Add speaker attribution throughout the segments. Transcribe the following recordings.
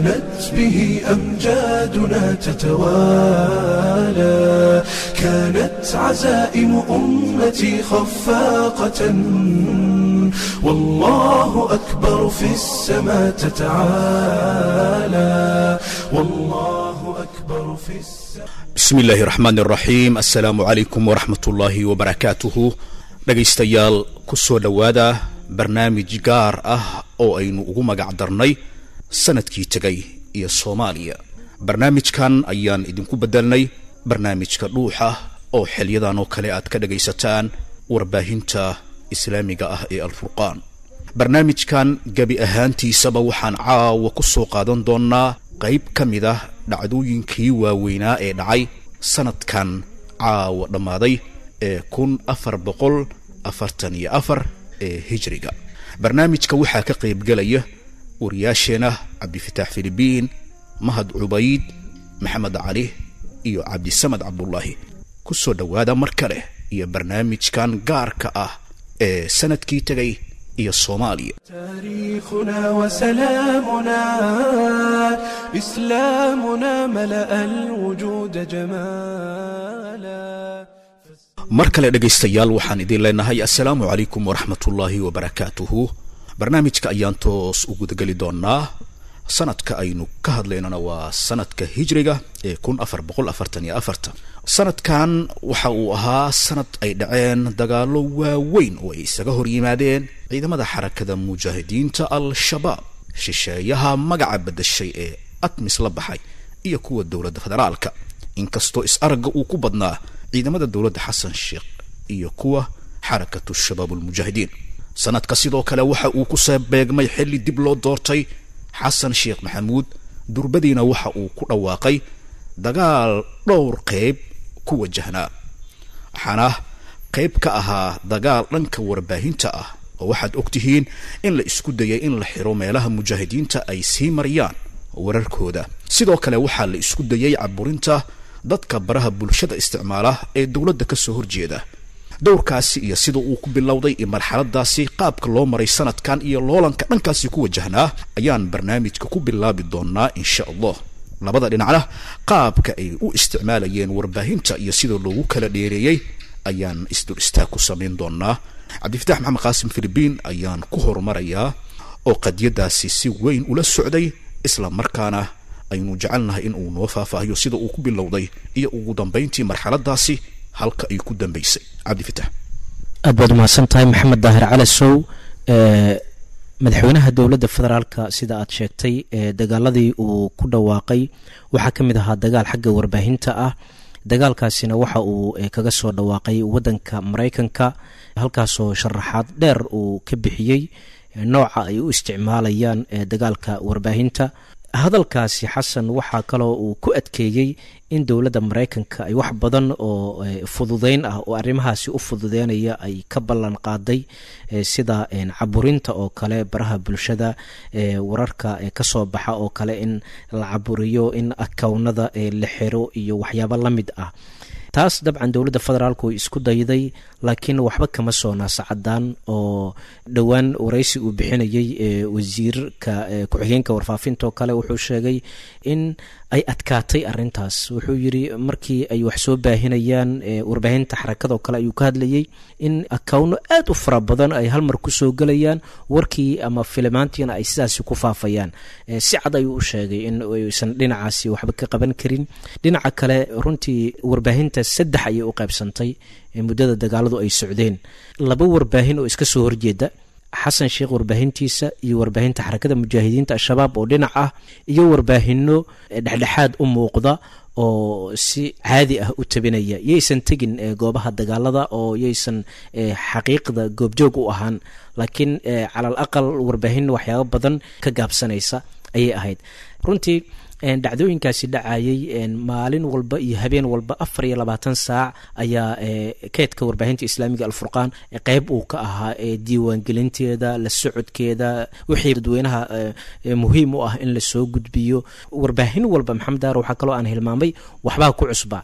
Speaker 1: كانت به أمجادنا تتوالى كانت عزائم أمتي خفاقة والله أكبر في السماء تتعالى والله أكبر في السماء
Speaker 2: bismi illaahi raxmaan iraxiim assalaamu calaykum waraxmat ullaahi wabarakaatuhu dhegaystayaal ku soo dhowaada barnaamij gaar ah oo aynu ugu magac darnay sanadkii tegay iyo soomaaliya barnaamijkan ayaan idinku beddelnay barnaamijka dhuuxa oo xilyadan oo kale aad ka dhagaysataan warbaahinta islaamiga ah ee alfurqaan barnaamijkan gebi ahaantiisaba waxaan caawa ku soo qaadan doonnaa qayb ka mid ah dhacdooyinkii waaweynaa ee dhacay sanadkan caawa dhammaaday ee kun afar boqol afartan iyo afar ee hijriga barnaamijka waxaa ka qaybgelaya wariyaasheena cabdifitaax filibiin mahad cubayd maxamed cali iyo cabdisamad cabdullaahi ku soo dhowaada mar kale iyo barnaamijkan gaarka ah ee sanadkii tegay iyo soomaaliya
Speaker 1: تاريخنا وسلامنا إسلامنا ملأ الوجود جمالا
Speaker 2: mar kale dhegaystayaal waxaan idin leenahay assalaamu calaykum waraxmatullaahi wabarakaatuhu barnaamijka ayaan toos u gudageli doonaa sanadka aynu ka hadlaynana waa sanadka hijriga ee kun afar boqol afartan iyo afarta sanadkan waxa uu ahaa sanad ay dhaceen dagaallo waaweyn oo ay isaga hor yimaadeen ciidamada xarakada mujaahidiinta al-shabaab shisheeyaha magaca bedashay ee atmis la baxay iyo kuwa dowladda federaalka inkastoo is-aragga uu ku badnaa ciidamada dowladda xasan sheekh iyo kuwa xarakatu shabaab ulmujaahidiin sanadka sidoo kale waxa uu ku soo beegmay xilli dib loo doortay xasan sheekh maxamuud durbadiina waxa uu ku dhawaaqay dagaal dhowr qayb ku wajahnaa waxaana qayb ka ahaa dagaal dhanka warbaahinta ah oo waxaad ogtihiin in la isku dayay in la xiro meelaha mujaahidiinta ay sii mariyaan wararkooda sidoo kale waxaa la isku dayay caburinta dadka baraha bulshada isticmaala ee dowladda ka soo horjeeda dowrkaasi iyo sida uu ku bilowday iyo marxaladaasi qaabka loo maray sanadkan iyo loolanka dhankaasi ku wajahnaa ayaan barnaamijka ku bilaabi doonaa insha allah labada dhinacna qaabka ay u isticmaalayeen warbaahinta iyo sida loogu kala dheereeyey ayaan isdul istaag ku samayn doonaa cabdifitaax maxamed qaasim filibiin ayaan ku horumarayaa oo qadiyadaasi si weyn ula socday isla markaana aynu jecelnahay in uu noo faahfaahiyo sida uu ku bilowday iyo ugu dambayntii marxaladaasi halka ay ku dambaysay cabdifitaax
Speaker 3: aad baad umahadsan tahay maxamed daahir cali sow madaxweynaha dowladda federaalka sida aad sheegtay dagaaladii uu ku dhawaaqay waxaa ka mid ahaa dagaal xagga warbaahinta ah dagaalkaasina waxa uu kaga soo dhawaaqay wadanka maraykanka halkaasoo sharaxaad dheer uu ka bixiyey nooca ay u isticmaalayaan dagaalka warbaahinta hadalkaasi xasan waxaa kaloo uu ku adkeeyey in dowladda maraykanka ay wax badan oo fududeyn ah oo arrimahaasi u fududeynaya ay ka ballan qaaday sida caburinta oo kale baraha bulshada wararka kasoo baxa oo kale in la caburiyo in akownada la xiro iyo waxyaabo la mid ah taas dabcan dowladda federaalk way isku dayday laakiin waxba kama soo naasacadaan oo dhowaan waraysi uu bixinayay wasiirka ku-xigeenka warfaafinta oo kale wuxuu sheegay in ay adkaatay arintaas wuxuu yiri markii ay wax soo baahinayaan warbaahinta xarakadoo kale ayuu ka hadlayay in akawno aad u fara badan ay halmar kusoo gelayaan warkii ama filimaantiina ay sidaasi ku faafayaan si cad ayuu u sheegay in aysan dhinacaasi waxba ka qaban karin dhinaca kale runtii warbaahinta saddex ayay u qaybsantay muddada dagaaladu ay socdeen laba warbaahin oo iska soo horjeeda xasan sheekh warbaahintiisa iyo warbaahinta xarakada mujaahidiinta al-shabaab oo dhinac ah iyo warbaahino dhexdhexaad u muuqda oo si caadi ah u tabinaya yaysan tegin goobaha dagaalada oo yaysan xaqiiqda goobjoog u ahaan laakiin cala al aqal warbaahin waxyaabo badan ka gaabsanaysa ayay ahayd runtii dhacdooyinkaasi dhacayay maalin walba iyo habeen walba afar iyo labaatan saac ayaa keedka warbaahinta islaamiga alfurqaan qeyb uu ka ahaa diiwaangelinteeda la socodkeeda wixii dadweynaha muhiim u ah in lasoo gudbiyo warbaahin walba maxamed daar waxaa kaloo aan hilmaamay waxbaa ku cusbaa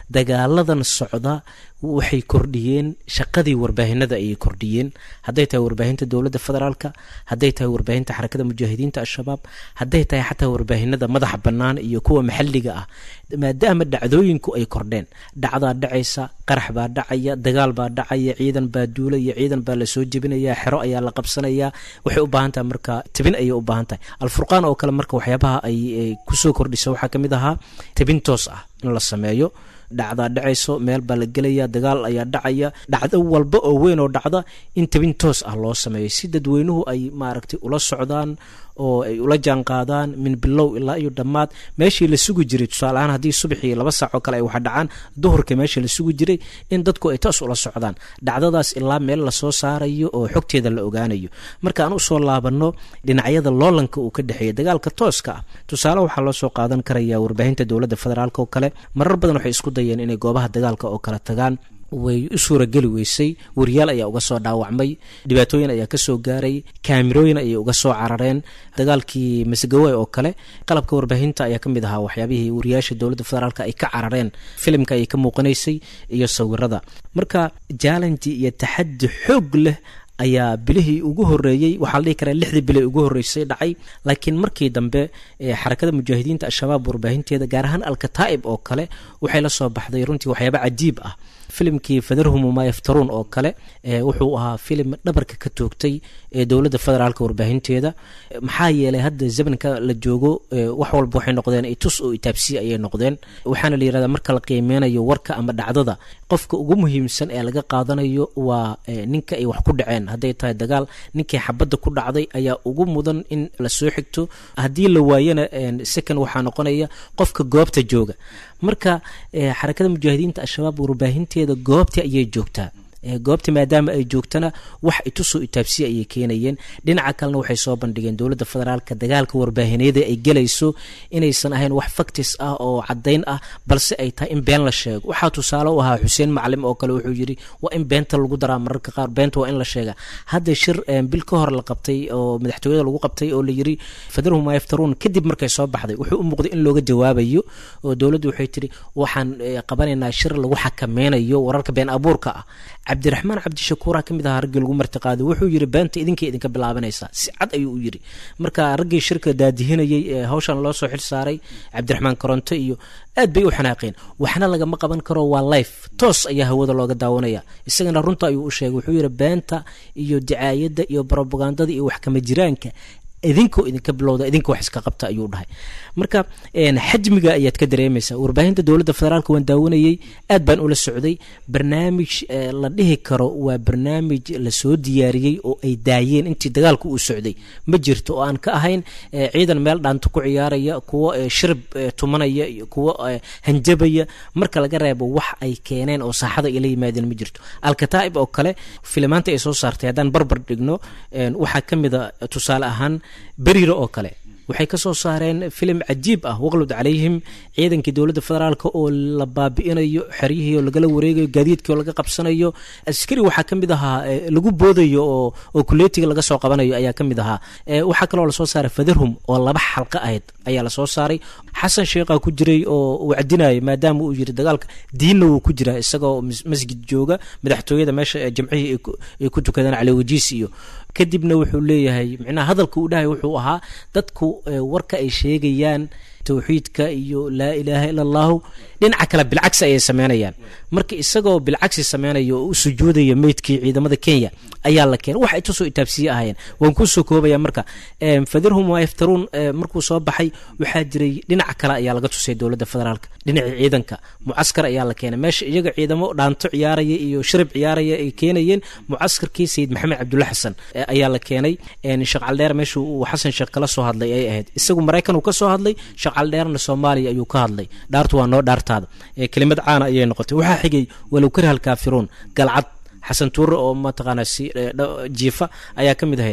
Speaker 3: dagaaladan socda waxay kordhiyeen shaqadii warbaahinada ayay kordhiyeen hadday tahay warbaahinta dowladda federaalka hadday tahay warbaahinta xarakada mujaahidiinta al-shabaab hadday tahay xataa warbaahinada madaxa bannaan iyo kuwa maxalliga ah maadaama dhacdooyinku ay kordheen dhacdaa dhacaysa qarax baa dhacaya dagaal baa dhacaya ciidan baa duulaya ciidan baa lasoo jebinaya xero ayaa la qabsanaya waxay u baahan tahay marka tebin ayay u baahan tahay alfurqaan oo kale marka waxyaabaha ay kusoo kordhisa waxaa ka mid ahaa tebin toos ah in la sameeyo dhacdaa dhacayso meel baa la gelaya dagaal ayaa dhacaya dhacdo walba oo weyn oo dhacda in tabin toos ah loo sameeyo si dadweynuhu ay maaragtay ula socdaan oo ay ula jaan qaadaan min bilow ilaa iyo dhammaad meeshii la sugi jiray tusaale ahaan haddii subaxii laba saac oo kale ay wax dhacaan duhurka meeshii la sugi jiray in dadku ay toos ula socdaan dhacdadaas ilaa meel lasoo saarayo oo xogteeda la ogaanayo marka aan usoo laabanno dhinacyada loolanka uu ka dhexeeya dagaalka tooska ah tusaale waxaa loo soo qaadan karaya warbaahinta dowladda federaalk oo kale marar badan waxay isku dayeen inay goobaha dagaalka oo kale tagaan way u suurageli weysay wariyaal ayaa uga soo dhaawacmay dhibaatooyin ayaa kasoo gaaray kaamirooyin ayay uga soo carareen dagaalkii masgawe oo kale qalabka warbaahinta ayaa kamid ahaa waxyaabihii wariyaasha dowladda federaalk ay ka carareen filimka ayay ka muuqanaysay iyo sawirada marka jaalanji iyo taxadi xoog leh ayaa bilihii ugu horeeyey waxaa la dhihi karaa lixdii bili ugu horreysay dhacay laakiin markii dambe xarakada mujaahidiinta al-shabaab warbaahinteeda gaar ahaan alkataa'ib oo kale waxay la soo baxday runtii waxyaaba cajiib ah filimkii fadarhum maa yaftaruun oo kale wuxuu ahaa filim dhabarka ka toogtay ee dowladda federaalka warbaahinteeda maxaa yeelay hadda zamanka la joogo wax walba waxay noqdeen itus oo itaabsiya ayay noqdeen waxaana la yirahdaa marka la qiimeynayo warka ama dhacdada qofka ugu muhiimsan ee laga qaadanayo waa ninka ay wax ku dhaceen hadday tahay dagaal ninkii xabadda ku dhacday ayaa ugu mudan in la soo xigto haddii la waayana second waxaa noqonaya qofka goobta jooga marka xarakada mujaahidiinta al-shabaab warbaahinteeda goobta ayay joogtaa goobta maadaama ay joogtana wax itusoo itaabsiya ayay keenayeen dhinaca kalena waxay soo bandhigeen dowladda federaalka dagaalka warbaahineeda ay gelayso inaysan ahayn wax faktis ah oo cadayn ah balse ay tahay in been la sheego waxaa tusaale u ahaa xuseen maclim oo kale wuxuu yidhi waa in beenta lagu daraa mararka qaar beenta waa in la sheega hadda shir bil ka hor la qabtay oo madaxtooyada lagu qabtay oo la yiri fadarhum maa yaftaruun kadib markay soo baxday wuxuu u muuqday in looga jawaabayo oo dowladdu waxay tiri waxaan qabanaynaa shir lagu xakameynayo wararka been abuurka ah cabdiraxmaan cabdishakuura ka mid ahaa raggii lagu martiqaaday wuxuu yiri beenta idinka idinka bilaabanaysaa si cad ayuu u yiri marka raggii shirka daadihinayay ee hawshan loo soo xil saaray cabdiraxmaan koronto iyo aad bay u xanaaqeen waxna lagama qaban karo waa life toos ayaa hawada looga daawanaya isagana runta ayuu u sheegay wuxuu yiri beenta iyo dicaayadda iyo brobagandada iyo wax kama jiraanka idinkoo idinka bilowda idinka wax iska qabta ayuu dhahay marka xajmiga ayaad ka dareemaysaa warbaahinta dowladda federaalk waan daawanayey aad baan ula socday barnaamij la dhihi karo waa barnaamij lasoo diyaariyey oo ay daayeen intii dagaalku uu socday ma jirto oo aan ka ahayn ciidan meel dhaanto ku ciyaaraya kuwo shirib tumanaya iyo kuwo hanjabaya marka laga reebo wax ay keeneen oo saaxada ay la yimaadeen ma jirto alkataa'ib oo kale filimaanta ay soo saartay haddaan barbar dhigno waxaa ka mid a tusaale ahaan beriira oo kale waxay ka soo saareen filim cajiib ah waqlud calayhim ciidankii dowladda federaalk oo la baabi'inayo xeryihii oo lagala wareegayo gaadiidkii oo laga qabsanayo askari waxaa ka mid ahaa lagu boodayo oo oo kuleetiga laga soo qabanayo ayaa ka mid ahaa waxaa kaloo lasoo saaray fadarhum oo laba xalqa ahayd ayaa lasoo saaray xasan sheekhaa ku jiray oo wacdinayo maadaama uu yiri dagaalka diinna wuu ku jiraa isagoo masjid jooga madaxtooyada meesha jamcihii ay ku tukadaan caliwajiis iyo kadibna wuxuu leeyahay micnaha hadalka uu dhahay wuxuu ahaa dadku warka ay sheegayaan towxiidka iyo laa ilaaha ila allahu dhinaca kale bilcagsi ayay sameynayaan marka isagoo bilcagsi sameynaya oo u sujuudaya meydkii ciidamada kenya ayaa la keenay wax ay tusoo itaabsiye ahayeen waan kusoo koobaya marka fadirhum waa yaftaruun markuu soo baxay waxaa jiray dhinaca kale ayaa laga tusay dowladda federaalk dhinacii ciidanka mucaskar ayaa la keenay meesha iyaga ciidamo dhaanto ciyaaraya iyo shirib ciyaaraya ay keenayeen mucaskarkii sayid maxamed cabdulla xasan ayaa la keenay sheekh caldheer meesha uu xasan sheekh kala soo hadlay ay ahayd isagu maraykan uu ka soo hadlay sheekh caldheerna soomaaliya ayuu ka hadlay dhaartu waa noo dhaartaada kelimad caana ayay noqotay waxaa xigay walow kariha alkaafiruun galcad xasan tuure oo mataqaanaa si jiifa ayaa ka mid ahayd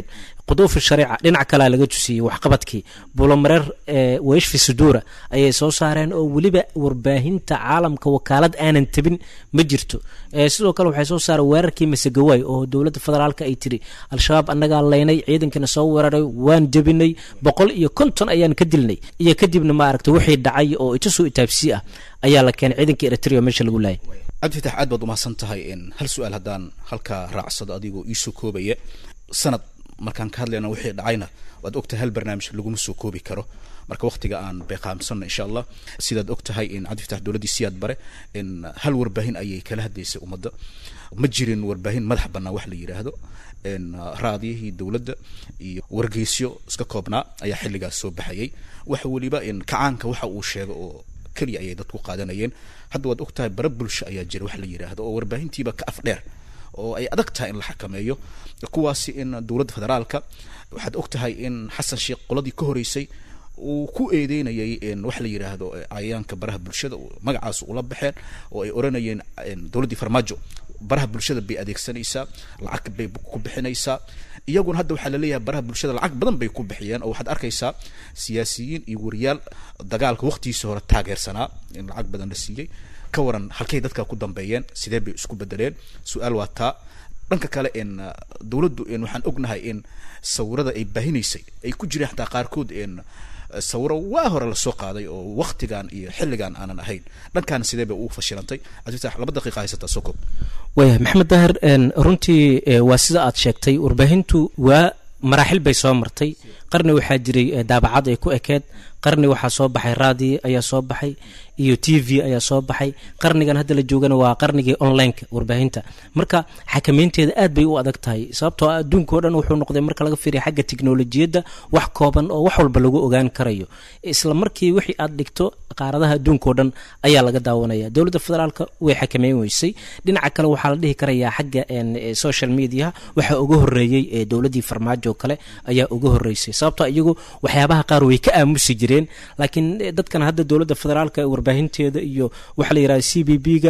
Speaker 3: quduufi shariica dhinac kalea laga tusiyey waxqabadkii bulomareer weshfi suduura ayay soo saareen oo weliba warbaahinta caalamka wakaalad aanan tabin ma jirto sidoo kale waxay soo saareen weerarkii masegawaay oo dowladda federaalk ay tiri al-shabaab annagaa laynay ciidankana soo weeraray waan jebinay boqol iyo konton ayaan ka dilnay iyo kadibna maaragta wixii dhacay oo itusoo itaabsii ah ayaa la keenay ciidanka eritrea meesha lagu laayay
Speaker 2: cabdifatax aad baad umahadsan tahay hal su-aal haddaan halkaa raacsado adigoo iisoo koobaya sanad markaan ka hadlayna wixii dhacayna waad ogtahay hal barnaamij laguma soo koobi karo marka waktiga aan beeqaamsanno insha allah sidaad og tahay in cabdifatax dowladdii siyaad bare in hal warbaahin ayay kala hadlaysay ummadda ma jirin warbaahin madax bannaan wax la yidhaahdo raadiyihii dowladda iyo wargeysyo iska koobnaa ayaa xilligaas soo baxayay waxa weliba in kacaanka waxa uu sheego oo keliya ayay dadku qaadanayeen hadda waad og tahay bara bulsho ayaa jira wax la yidhaahdo oo warbaahintiiba ka af dheer oo ay adag tahay in la xakameeyo kuwaasi in dowladda federaalka waxaad og tahay in xasan sheekh qoladii ka horeysay uu ku eedeynayay wax la yidhaahdo cayayaanka baraha bulshada magacaas ula baxeen oo ay oranayeen dowladdii farmaajo baraha bulshada bay adeegsanaysaa lacag bay ku bixinaysaa iyaguna hadda waxaa laleeyahay baraha bulshada lacag badan bay ku bixiyeen oo waxaad arkaysaa siyaasiyiin iyo wariyaal dagaalka waqtigiisa hore taageersanaa in lacag badan la siiyey ka waran halkay dadka ku dambeeyeen sidee bay isku bedeleen su-aal waa taa dhanka kale in dowladdu in waxaan ognahay in sawirada ay baahinaysay ay ku jireen xataa qaarkood in sawiro waa hore lasoo qaaday oo waktigan iyo xilligan aanan ahayn dhankaana sidee bay ugu fashilantay cabdifatax laba daqiiqa haysataa soo koob
Speaker 3: waya maxamed daahir runtii waa sida aad sheegtay warbaahintu waa maraaxil bay soo martay qarni waxaa jiray daabacad ay ku ekeed qarni waxaa soo baxay raadi ayaa soo baxay iyo t v ayaa soo baxay qarnigan hadda la joogana waa qarnigii onlineka warbaahinta marka xakameynteeda aad bay u adag tahay sababtoo ah adduunka o dhan wuxuu noqday marka laga fiiriya xagga teknolojiyadda wax kooban oo wax walba lagu ogaan karayo isla markii wixii aad dhigto qaaradaha adduunka o dhan ayaa laga daawanaya dowladda federaalka way xakameyn weysay dhinaca kale waxaa la dhihi karayaa xagga social mediaha waxaa uga horeeyey dowladdii farmaajo kale ayaa uga horeysay sababtoo iyagu waxyaabaha qaar way ka aamusi jireen laakiin dadkan hadda dowladda federaalka warbaahinteeda iyo waxaa la yidhahda c b b ga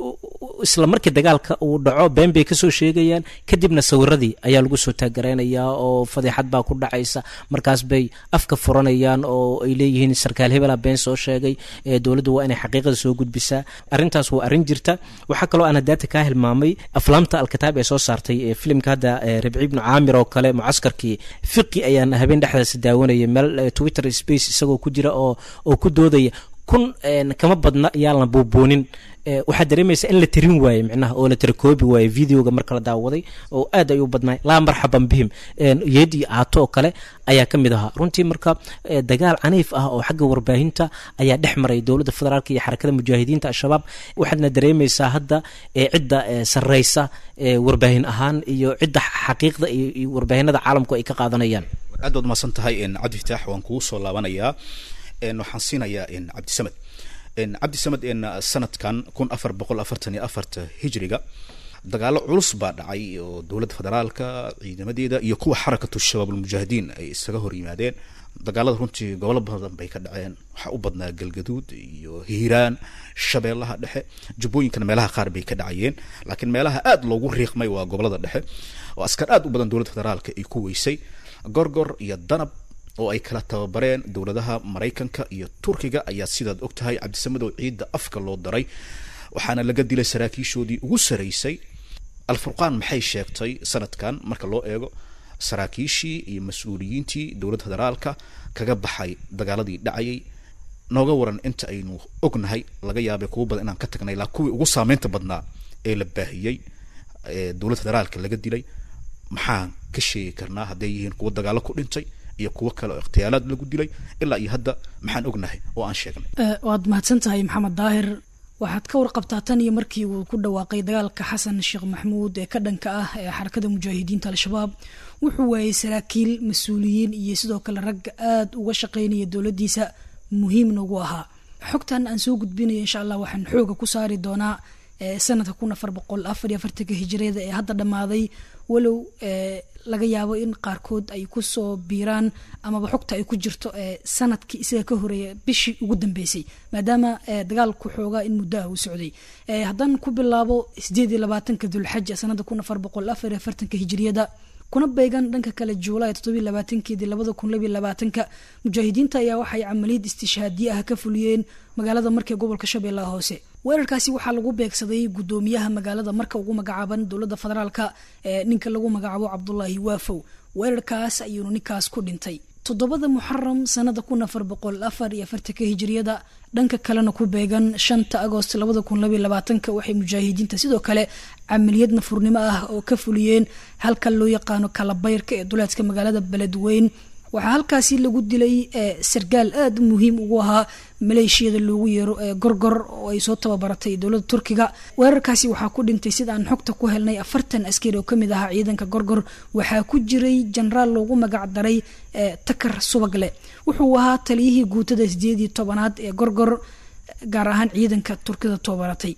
Speaker 3: isla markii dagaalka uu dhaco been bay kasoo sheegayaan kadibna sawiradii ayaa lagu soo taagareynayaa oo fadeexad baa ku dhacaysa markaas bay afka furanayaan oo ay leeyihiin sarkaal hebela been soo sheegay dowladdu waa inay xaqiiqada soo gudbisaa arrintaas waa arrin jirta waxaa kaloo aan hadaata kaa hilmaamay aflaamta alkitaab ee soo saartay filimka hadda ribci ibnu caamir oo kale mucaskarkii fiqi ayaan habeen dhexdaas daawanaya meel twitter space isagoo ku jira oo oo ku doodaya kun kama badna yaan la buubuunin waxaad dareemaysaa in la tirin waaye micnaha oo la tirakoobi waaye videoga marka la daawaday oo aad ay u badnaay laa marxaban bihim yeed iyo aato oo kale ayaa ka mid ahaa runtii marka dagaal caniif ah oo xagga warbaahinta ayaa dhex maray dowladda federaalk iyo xarakada mujaahidiinta al-shabaab waxaadna dareemaysaa hadda cidda sarreysa warbaahin ahaan iyo cidda xaqiiqda iyo warbaahinada caalamku ay ka qaadanayaan
Speaker 2: aad baad umahadsan tahay cabdi fitaax waan kugu soo laabanayaa waxaan siinayaa cabdisamed cabdisamed sanadkan kun afar boqol afartan iyo afarta hijriga dagaalo culus baa dhacay oo dowladda federaalka ciidamadeeda iyo kuwa xarakatu shabaab almujaahidiin ay isaga hor yimaadeen dagaalada runtii gobolo badan bay ka dhaceen waxaa u badnaa galgaduud iyo hiiraan shabeellaha dhexe jubbooyinkana meelaha qaar bay ka dhacayeen laakiin meelaha aad loogu riiqmay waa gobolada dhexe oo askar aad u badan dowladda federaalka ay ku weysay gorgor iyo danab oo ay kala tababareen dowladaha maraykanka iyo turkiga ayaa sidaad og tahay cabdisamadow ciidda afka loo daray waxaana laga dilay saraakiishoodii ugu saraysay alfurqaan maxay sheegtay sanadkan marka loo eego saraakiishii iyo mas-uuliyiintii dowladda federaalka kaga baxay dagaaladii dhacayay nooga waran inta aynu ognahay laga yaabay kuwa badan inaan ka tagnay ilaa kuwii ugu saameynta badnaa ee la baahiyey ee dowladda federaalka laga dilay maxaan ka sheegi karnaa hadday yihiin kuwa dagaalo ku dhintay iyo kuwo kale oo ikhtiyaalaad lagu dilay ilaa iyo hadda maxaan ognahay oo aan sheegnay
Speaker 4: waad mahadsan tahay maxamed daahir waxaad ka warqabtaa tan iyo markii uu ku dhawaaqay dagaalka xasan sheekh maxamuud ee ka dhanka ah ee xarakada mujaahidiinta al-shabaab wuxuu waayey saraakiil mas-uuliyiin iyo sidoo kale ragga aada uga shaqeynaya dowladdiisa muhiimna ugu ahaa xogtan aan soo gudbinaya insha allah waxaan xooga ku saari doonaa sanadka kun afar boqol afar iyo afartanka hijiriyada ee hadda dhammaaday walow laga yaabo in qaarkood ay kusoo biiraan amaba xogta ay ku jirto sanadkii isaga ka horeeya bishii ugu dambeysay maadaama dagaalku xoogaa in muddo ah uu socday haddaan ku bilaabo sideed iyo labaatanka dulxaja sanada kun afar boqol afar iyo afartanka hijiriyada kuna beegan dhanka kale juulaay toddobiy labaatankeedii labada kun labiy labaatanka mujaahidiinta ayaa waxay camaliyad istishhaadiye ah ka fuliyeen magaalada marka ee gobolka shabeellaha hoose weerarkaasi waxaa lagu beegsaday guddoomiyaha magaalada marka ugu magacaaban dowladda federaalka ee ninka lagu magacaabo cabdulaahi waafow weerarkaas ayuunu ninkaas ku dhintay toddobada muxaram sanada kun afar boqol afar iyo afartanka hijiriyada dhanka kalena ku beegan shanta agost labada kun labiy labaatanka waxay mujaahidiinta sidoo kale camaliyad nafurnimo ah oo ka fuliyeen halka loo yaqaano kalabayrka ee duleedka magaalada beledweyn waxaa halkaasi lagu dilay sargaal aada muhiim ugu ahaa maleeshiyada loogu yeero ee gorgor oo ay soo tababaratay dowladda turkiga weerarkaasi waxaa ku dhintay sida aan xogta ku helnay afartan askari oo kamid ahaa ciidanka gorgor waxaa ku jiray jenaraal loogu magac daray takar subagle wuxuu ahaa taliyihii guutada sideedii tobanaad ee gorgor gaar ahaan ciidanka turkida tababaratay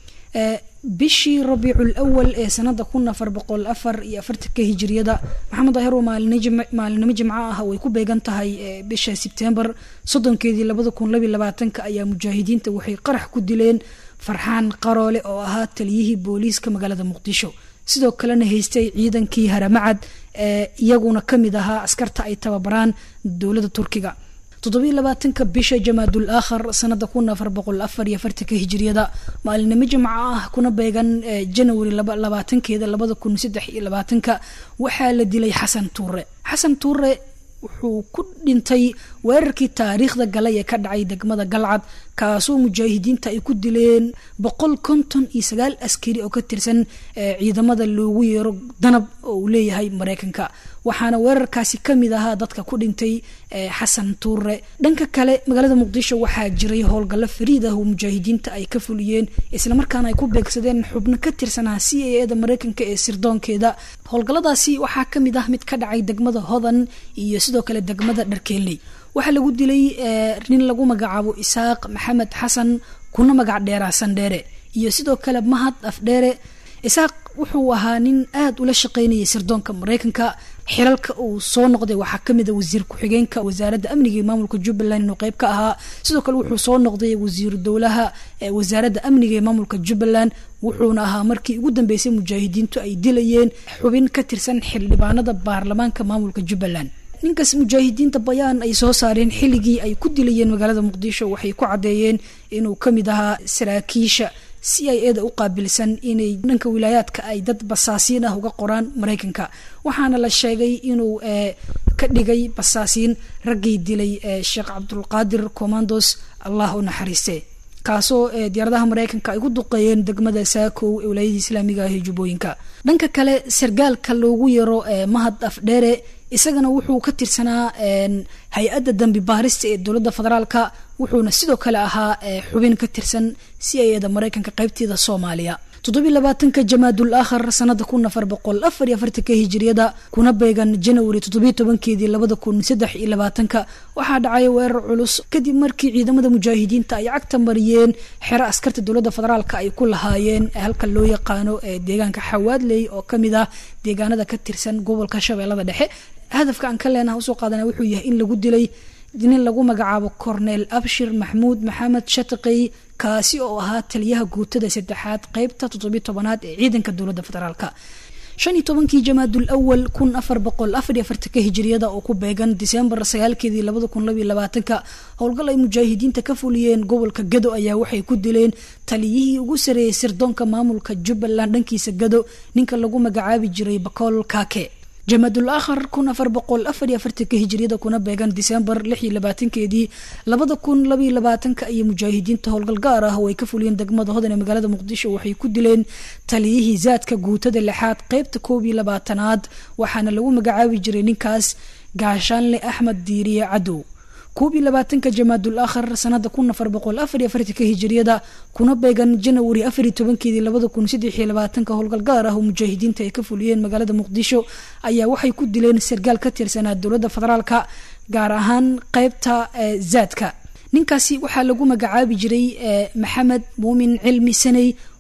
Speaker 4: bishii rabiicul awal ee sanada kun afar boqol afar iyo afartanka hijiriyada maxamed daahir oo maalinimo jimco ah way ku beegan tahay bisha sebtembar soddonkeedii labada kun labiy labaatanka ayaa mujaahidiinta waxay qarax ku dileen farxaan qaroole oo ahaa taliyihii booliiska magaalada muqdisho sidoo kalena haystay ciidankii haramacad ee iyaguna kamid ahaa askarta ay tababaraan dowladda turkiga toddobiy labaatanka bisha jamaadul aakhar sanada kun afar boqol afar iyo afartanka hijiriyada maalinimo jimco ah kuna beegan janawari labaatankeeda labada kun saddex iyo labaatanka waxaa la dilay xasan tuure xasan tuure wuxuu ku dhintay weerarkii taariikhda galay ee ka dhacay degmada galcad kaasoo mujaahidiinta ay ku dileen boqol konton iyo sagaal askari oo ka tirsan ciidamada loogu yeero danab oo uu leeyahay mareykanka waxaana weerarkaasi kamid ahaa dadka ku dhintay xasan tuure dhanka kale magaalada muqdisho waxaa jiray howlgallo fariid ah oo mujaahidiinta ay ka fuliyeen islamarkaana ay ku beegsadeen xubno ka tirsanaa c a eda mareykanka ee sirdoonkeeda howlgalladaasi waxaa kamid ah mid ka dhacay degmada hodan iyo sidoo kale degmada dharkeeley waxaa lagu dilay nin lagu magacaabo isaaq maxamed xasan kuna magac dheeraa sandheere iyo sidoo kale mahad afdheere isaaq wuxuu ahaa nin aada ula shaqeynayay sirdoonka mareykanka xilalka uu soo noqday waxaa kamid a wasiir ku-xigeenka wasaaradda amniga iyo maamulka jubbaland inuu qeyb ka ahaa sidoo kale wuxuu soo noqday wasiiru dowlaha wasaaradda amniga ee maamulka jubbaland wuxuuna ahaa markii ugu dambeysay mujaahidiintu ay dilayeen xubin ka tirsan xildhibaanada baarlamaanka maamulka jubbaland ninkaas mujaahidiinta bayaan ay soo saareen xilligii ay ku dilayeen magaalada muqdisho waxay ku caddeeyeen inuu kamid ahaa saraakiisha si ay eeda u qaabilsan inay dhanka wilaayaadka ay dad basaasiin ah uga qoraan mareykanka waxaana la sheegay inuu ka dhigay basaasiin raggii dilay sheekh cabdulqaadir commandos allah u naxariiste kaasoo diyaaradaha mareykanka ay ku duqeeyeen degmada saakow ee wilaayadii islaamiga ah ee jubbooyinka dhanka kale sargaalka loogu yaro mahad afdheere isagana wuxuu ka tirsanaa hay-adda dambi baarista ee dowladda federaalka wuxuuna sidoo kale ahaa xubin ka tirsan si ay-ada mareykanka qeybteeda soomaaliya toddobiy labaatanka jamaadul aakhar sanada kun afar boqol afar iyo afartanka hijiriyada kuna beegan janawari toddobiy tobankeedii labada kun saddex iyo labaatanka waxaa dhacay weerar culus kadib markii ciidamada mujaahidiinta ay cagta mariyeen xero askarta dowladda federaalka ay ku lahaayeen halka loo yaqaano ee deegaanka xawaadley oo kamid ah deegaanada ka tirsan gobolka shabeellada dhexe hadafka aan ka leenaha usoo qaadana wuxuu yahay in lagu dilay nin lagu magacaabo corneel abshir maxmuud maxamed shatiqey kaasi oo ahaa taliyaha guutada saddexaad qeybta toddobiy tobanaad ee ciidanka dowladda federaalka shan iyo tobankii jamaadul awal kun afar boqol afar iyo afartanka hijiriyada oo ku beegan disembar sagaalkeedii labada kun labiyo labaatanka howlgal ay mujaahidiinta ka fuliyeen gobolka gado ayaa waxay ku dileen taliyihii ugu sareeyey sirdoonka maamulka jubbaland dhankiisa gado ninka lagu magacaabi jiray bakool kaake jamaadul aakhar kun afar boqol afar iyo afartanka hijiriyada kuna beegan disembar lix iyo labaatankeedii labada kun labaiyo labaatanka iyo mujaahidiinta howlgal gaar ah oo ay ka fuliyeen degmada hodan ee magaalada muqdisho waxay ku dileen taliyihii zaadka guutada lixaad qeybta koob iyo labaatanaad waxaana lagu magacaabi jiray ninkaas gaashaanle axmed diiriye cadow koob iyo labaatanka jamaadul aakhar sanada kun afar boqol afar iyo afartanka hijiriyada kuna beegan janawari afar iyo tobankeedii labada kun saddex iyo labaatanka howlgal gaar ah oo mujaahidiinta ay ka fuliyeen magaalada muqdisho ayaa waxay ku dileen sargaal ka tirsanaa dowladda federaalka gaar ahaan qeybta zaadka ninkaasi waxaa lagu magacaabi jiray maxamed muumin cilmi saney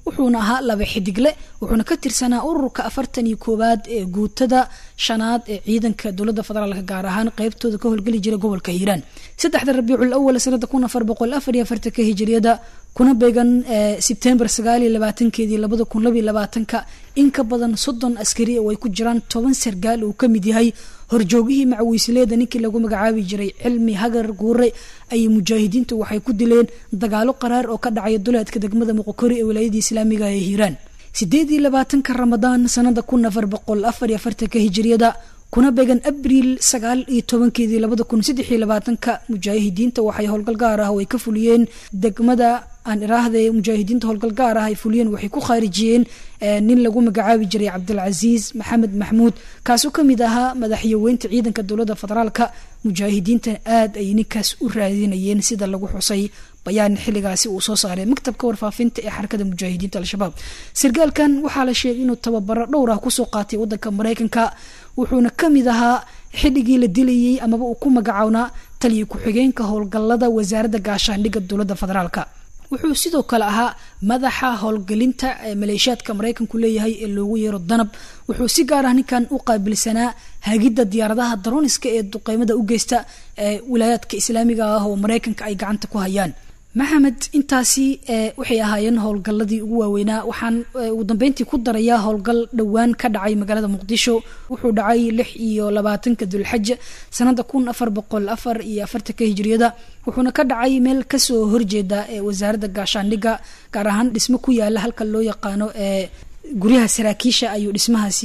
Speaker 4: wuxuuna ahaa laba xidigle wuxuuna ka tirsanaa ururka afartan iyo koowaad ee guutada shanaad ee ciidanka dowladda federaalka gaar ahaan qeybtooda ka howlgeli jira gobolka hiiraan saddexda rabiicul awal sanada kun afar boqol afar iyo afartanka hijiriyada kuna beegan sebtembar sagaal iyo labaatankeedii labada kun labiyo labaatanka in ka badan soddon askari oo ay ku jiraan toban sargaal uu ka mid yahay horjoogihii macawiisleeda ninkii lagu magacaabi jiray cilmi hagar guure ayay mujaahidiintu waxay ku dileen dagaalo qaraar oo ka dhacaya duleedka degmada muqokori ee wilaayadii islaamiga ee hiiraan sideed iyo labaatanka ramadaan sanada kun afar boqol afar iyo afartanka hijiriyada kuna beegan abriil sagaal iyo tobankeedii labada kun saddex iyo labaatanka mujaahidiinta waxay howlgal gaar ah oo ay ka fuliyeen degmada aan iraahday mujaahidiinta howlgal gaar ah ay fuliyeen waxay ku khaarijiyeen nin lagu magacaabi jiray cabdilcasiis maxamed maxmuud kaasoo kamid ahaa madaxyaweynta ciidanka dowladda federaalka mujaahidiintan aad ay ninkaas u raadinayeen sida lagu xusay bayaan xilligaasi uu soo saaray maktabka warfaafinta ee xarakada mujaahidiinta al-shabaab sargaalkan waxaa la sheegay inuu tababaro dhowr ah kusoo qaatay wadanka mareykanka wuxuuna kamid ahaa xilligii la dilayay amaba uu ku magacownaa taliya ku-xigeenka howlgalada wasaaradda gaashaandhigga dowladda federaalka wuxuu sidoo kale ahaa madaxa howlgelinta ee maleeshiyaadka mareykanku leeyahay ee loogu yeero danab wuxuu si gaar ah ninkan u qaabilsanaa hagidda diyaaradaha daroniska ee duqeymada u geysta ee wilaayaadka islaamiga ah oo mareykanka ay gacanta ku hayaan maxamed intaasi waxay ahaayeen howlgalladii ugu waaweynaa waxaan ugu dambeyntii ku darayaa howlgal dhowaan ka dhacay magaalada muqdisho wuxuu dhacay lix iyo labaatanka dulxaj sanada kun afar boqol afar iyo afartanka hijiriyada wuxuuna ka dhacay meel kasoo horjeeda ee wasaaradda gaashaandhigga gaar ahaan dhismo ku yaala halka loo yaqaano ee guryaha saraakiisha ayuu dhismahaasi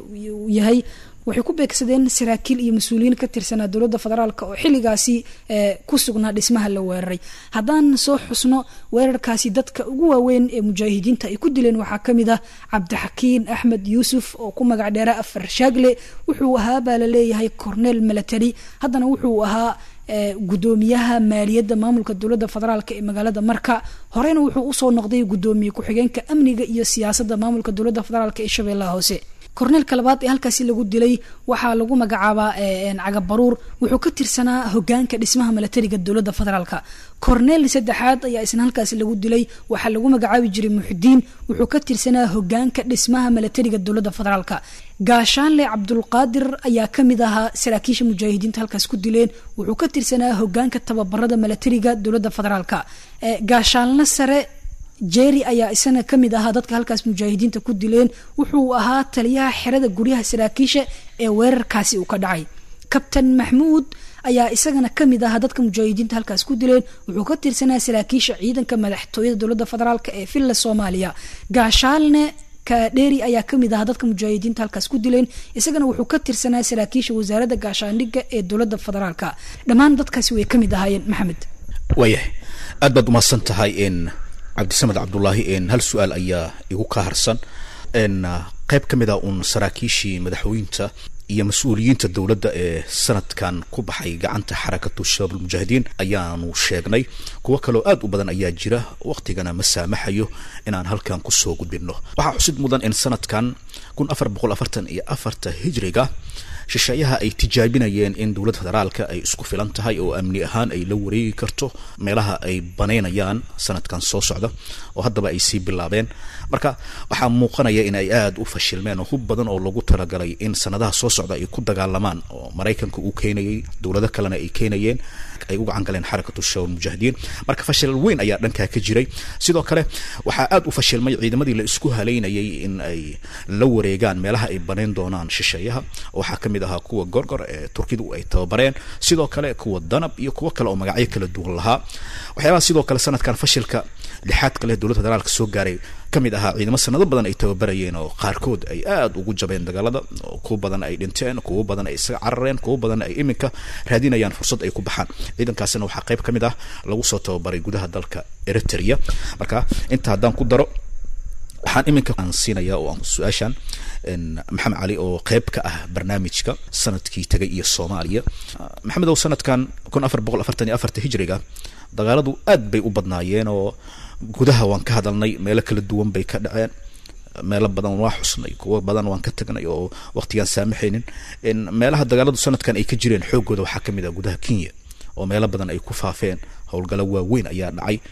Speaker 4: yahay waxay ku beegsadeen saraakiil iyo mas-uuliyiin ka tirsanaa dowladda federaalk oo xilligaasi ku sugnaa dhismaha la weeraray haddaan soo xusno weerarkaasi dadka ugu waaweyn ee mujaahidiinta ay ku dileen waxaa kamid ah cabdixakiin axmed yuusuf oo ku magac dheera afar shaagle wuxuu ahaa baa la leeyahay cornel milatary haddana wuxuu ahaa gudoomiyaha maaliyadda maamulka dowladda federaalk ee magaalada marka horeyna wuxuu usoo noqday gudoomiye ku-xigeenka amniga iyo siyaasadda maamulka dowladda federaalk ee shabeellaha hoose korneelka labaad ee halkaasi lagu dilay waxaa lagu magacaabaa cagabaruur wuxuu ka tirsanaa hogaanka dhismaha milatariga dowladda federaalka korneel saddexaad ayaa isna halkaasi lagu dilay waxaa lagu magacaabi jiray muxudiin wuxuu ka tirsanaa hogaanka dhismaha milatariga dowladda federaalka gaashaanle cabdulqaadir ayaa kamid ahaa saraakiisha mujaahidiinta halkaas ku dileen wuxuu ka tirsanaa hogaanka tababarada milatariga dowladda federaalka gaashaanle sare jerry ayaa isana kamid ahaa dadka halkaas mujaahidiinta ku dileen wuxuu ahaa taliyaha xerada guryaha saraakiisha ee weerarkaasi uu ka dhacay kabtan maxmuud ayaa isagana kamid ahaa dadka mujaahidiinta halkaas ku dileen wuxuu ka tirsanaa saraakiisha ciidanka madaxtooyada dowladda federaalk ee villa soomaaliya gaashaalne kadheri ayaa kamid ahaa dadka mujaahidiinta halkaas ku dileen isagana wuxuu ka tirsanaa saraakiisha wasaaradda gaashaandhigga ee dowladda federaalk dhammaan dadkaasi way kamid ahaayeen maxamed
Speaker 2: waayahay aad baad umahadsan tahay n cabdisamed cabdullaahi n hal su-aal ayaa igu ka harsan n qayb ka mid a uun saraakiishii madaxweynta iyo mas-uuliyiinta dowladda ee sanadkan ku baxay gacanta xarakatu shabaab almujaahidiin ayaanu sheegnay kuwo kaloo aad u badan ayaa jira waqtigana ma saamaxayo inaan halkan kusoo gudbinno waxaa xusid mudan in sanadkan kun afar boqol afartan iyo afarta hijriga shisheeyaha ay tijaabinayeen in dowladda federaalka ay isku filan tahay oo amni ahaan ay la wareegi karto meelaha ay banaynayaan sanadkan soo socda oo haddaba ay sii bilaabeen marka waxaa muuqanaya in ay aada u fashilmeen oo hub badan oo lagu talagalay in sanadaha soo socda ay ku dagaalamaan oo maraykanka uu keenayay dowlado kalena ay keenayeen ay u gacan galeen xarakatu shabaab mujaahidiin marka fashil weyn ayaa dhankaa ka jiray sidoo kale waxaa aada u fashilmay ciidamadii la isku halaynayay in ay la wareegaan meelaha ay banayn doonaan shisheeyaha waxaa kamid ahaa kuwa gorgor ee turkidu ay tababareen sidoo kale kuwa danab iyo kuwo kale oo magacyo kala duwan lahaa waxyaabaha sidoo kale sanadkan fashilka lixaad kale dowladda federaalka soo gaaray kamid ahaa ciidamo sanado badan ay tababarayeen oo qaarkood ay aada ugu jabeen dagaalada oo kuwo badan ay dhinteen kuwo badan ay isaga carareen kuwo badan ay iminka raadinayaan fursad ay ku baxaan ciidankaasina waxaa qayb ka mid ah lagu soo tababaray gudaha dalka eritrea marka inta haddaan ku daro waxaan iminka aan siinaya oo aan su-aashan maxamed cali oo qayb ka ah barnaamijka sanadkii tagay iyo soomaaliya maxamedow sanadkan kun afar boqol afartan iyo afarta hijriga dagaaladu aad bay u badnaayeen oo gudaha waan ka hadalnay meelo kala duwan bay ka dhaceen meelo badan waa xusnay kuwo badan waan ka tagnay oo waqtigaan saamaxaynin meelaha dagaaladu sanadkan ay ka jireen xoogooda waxaa kamid ah gudaha kenya oo meelo badan ay ku faafeen howlgalo waaweyn ayaa dhacay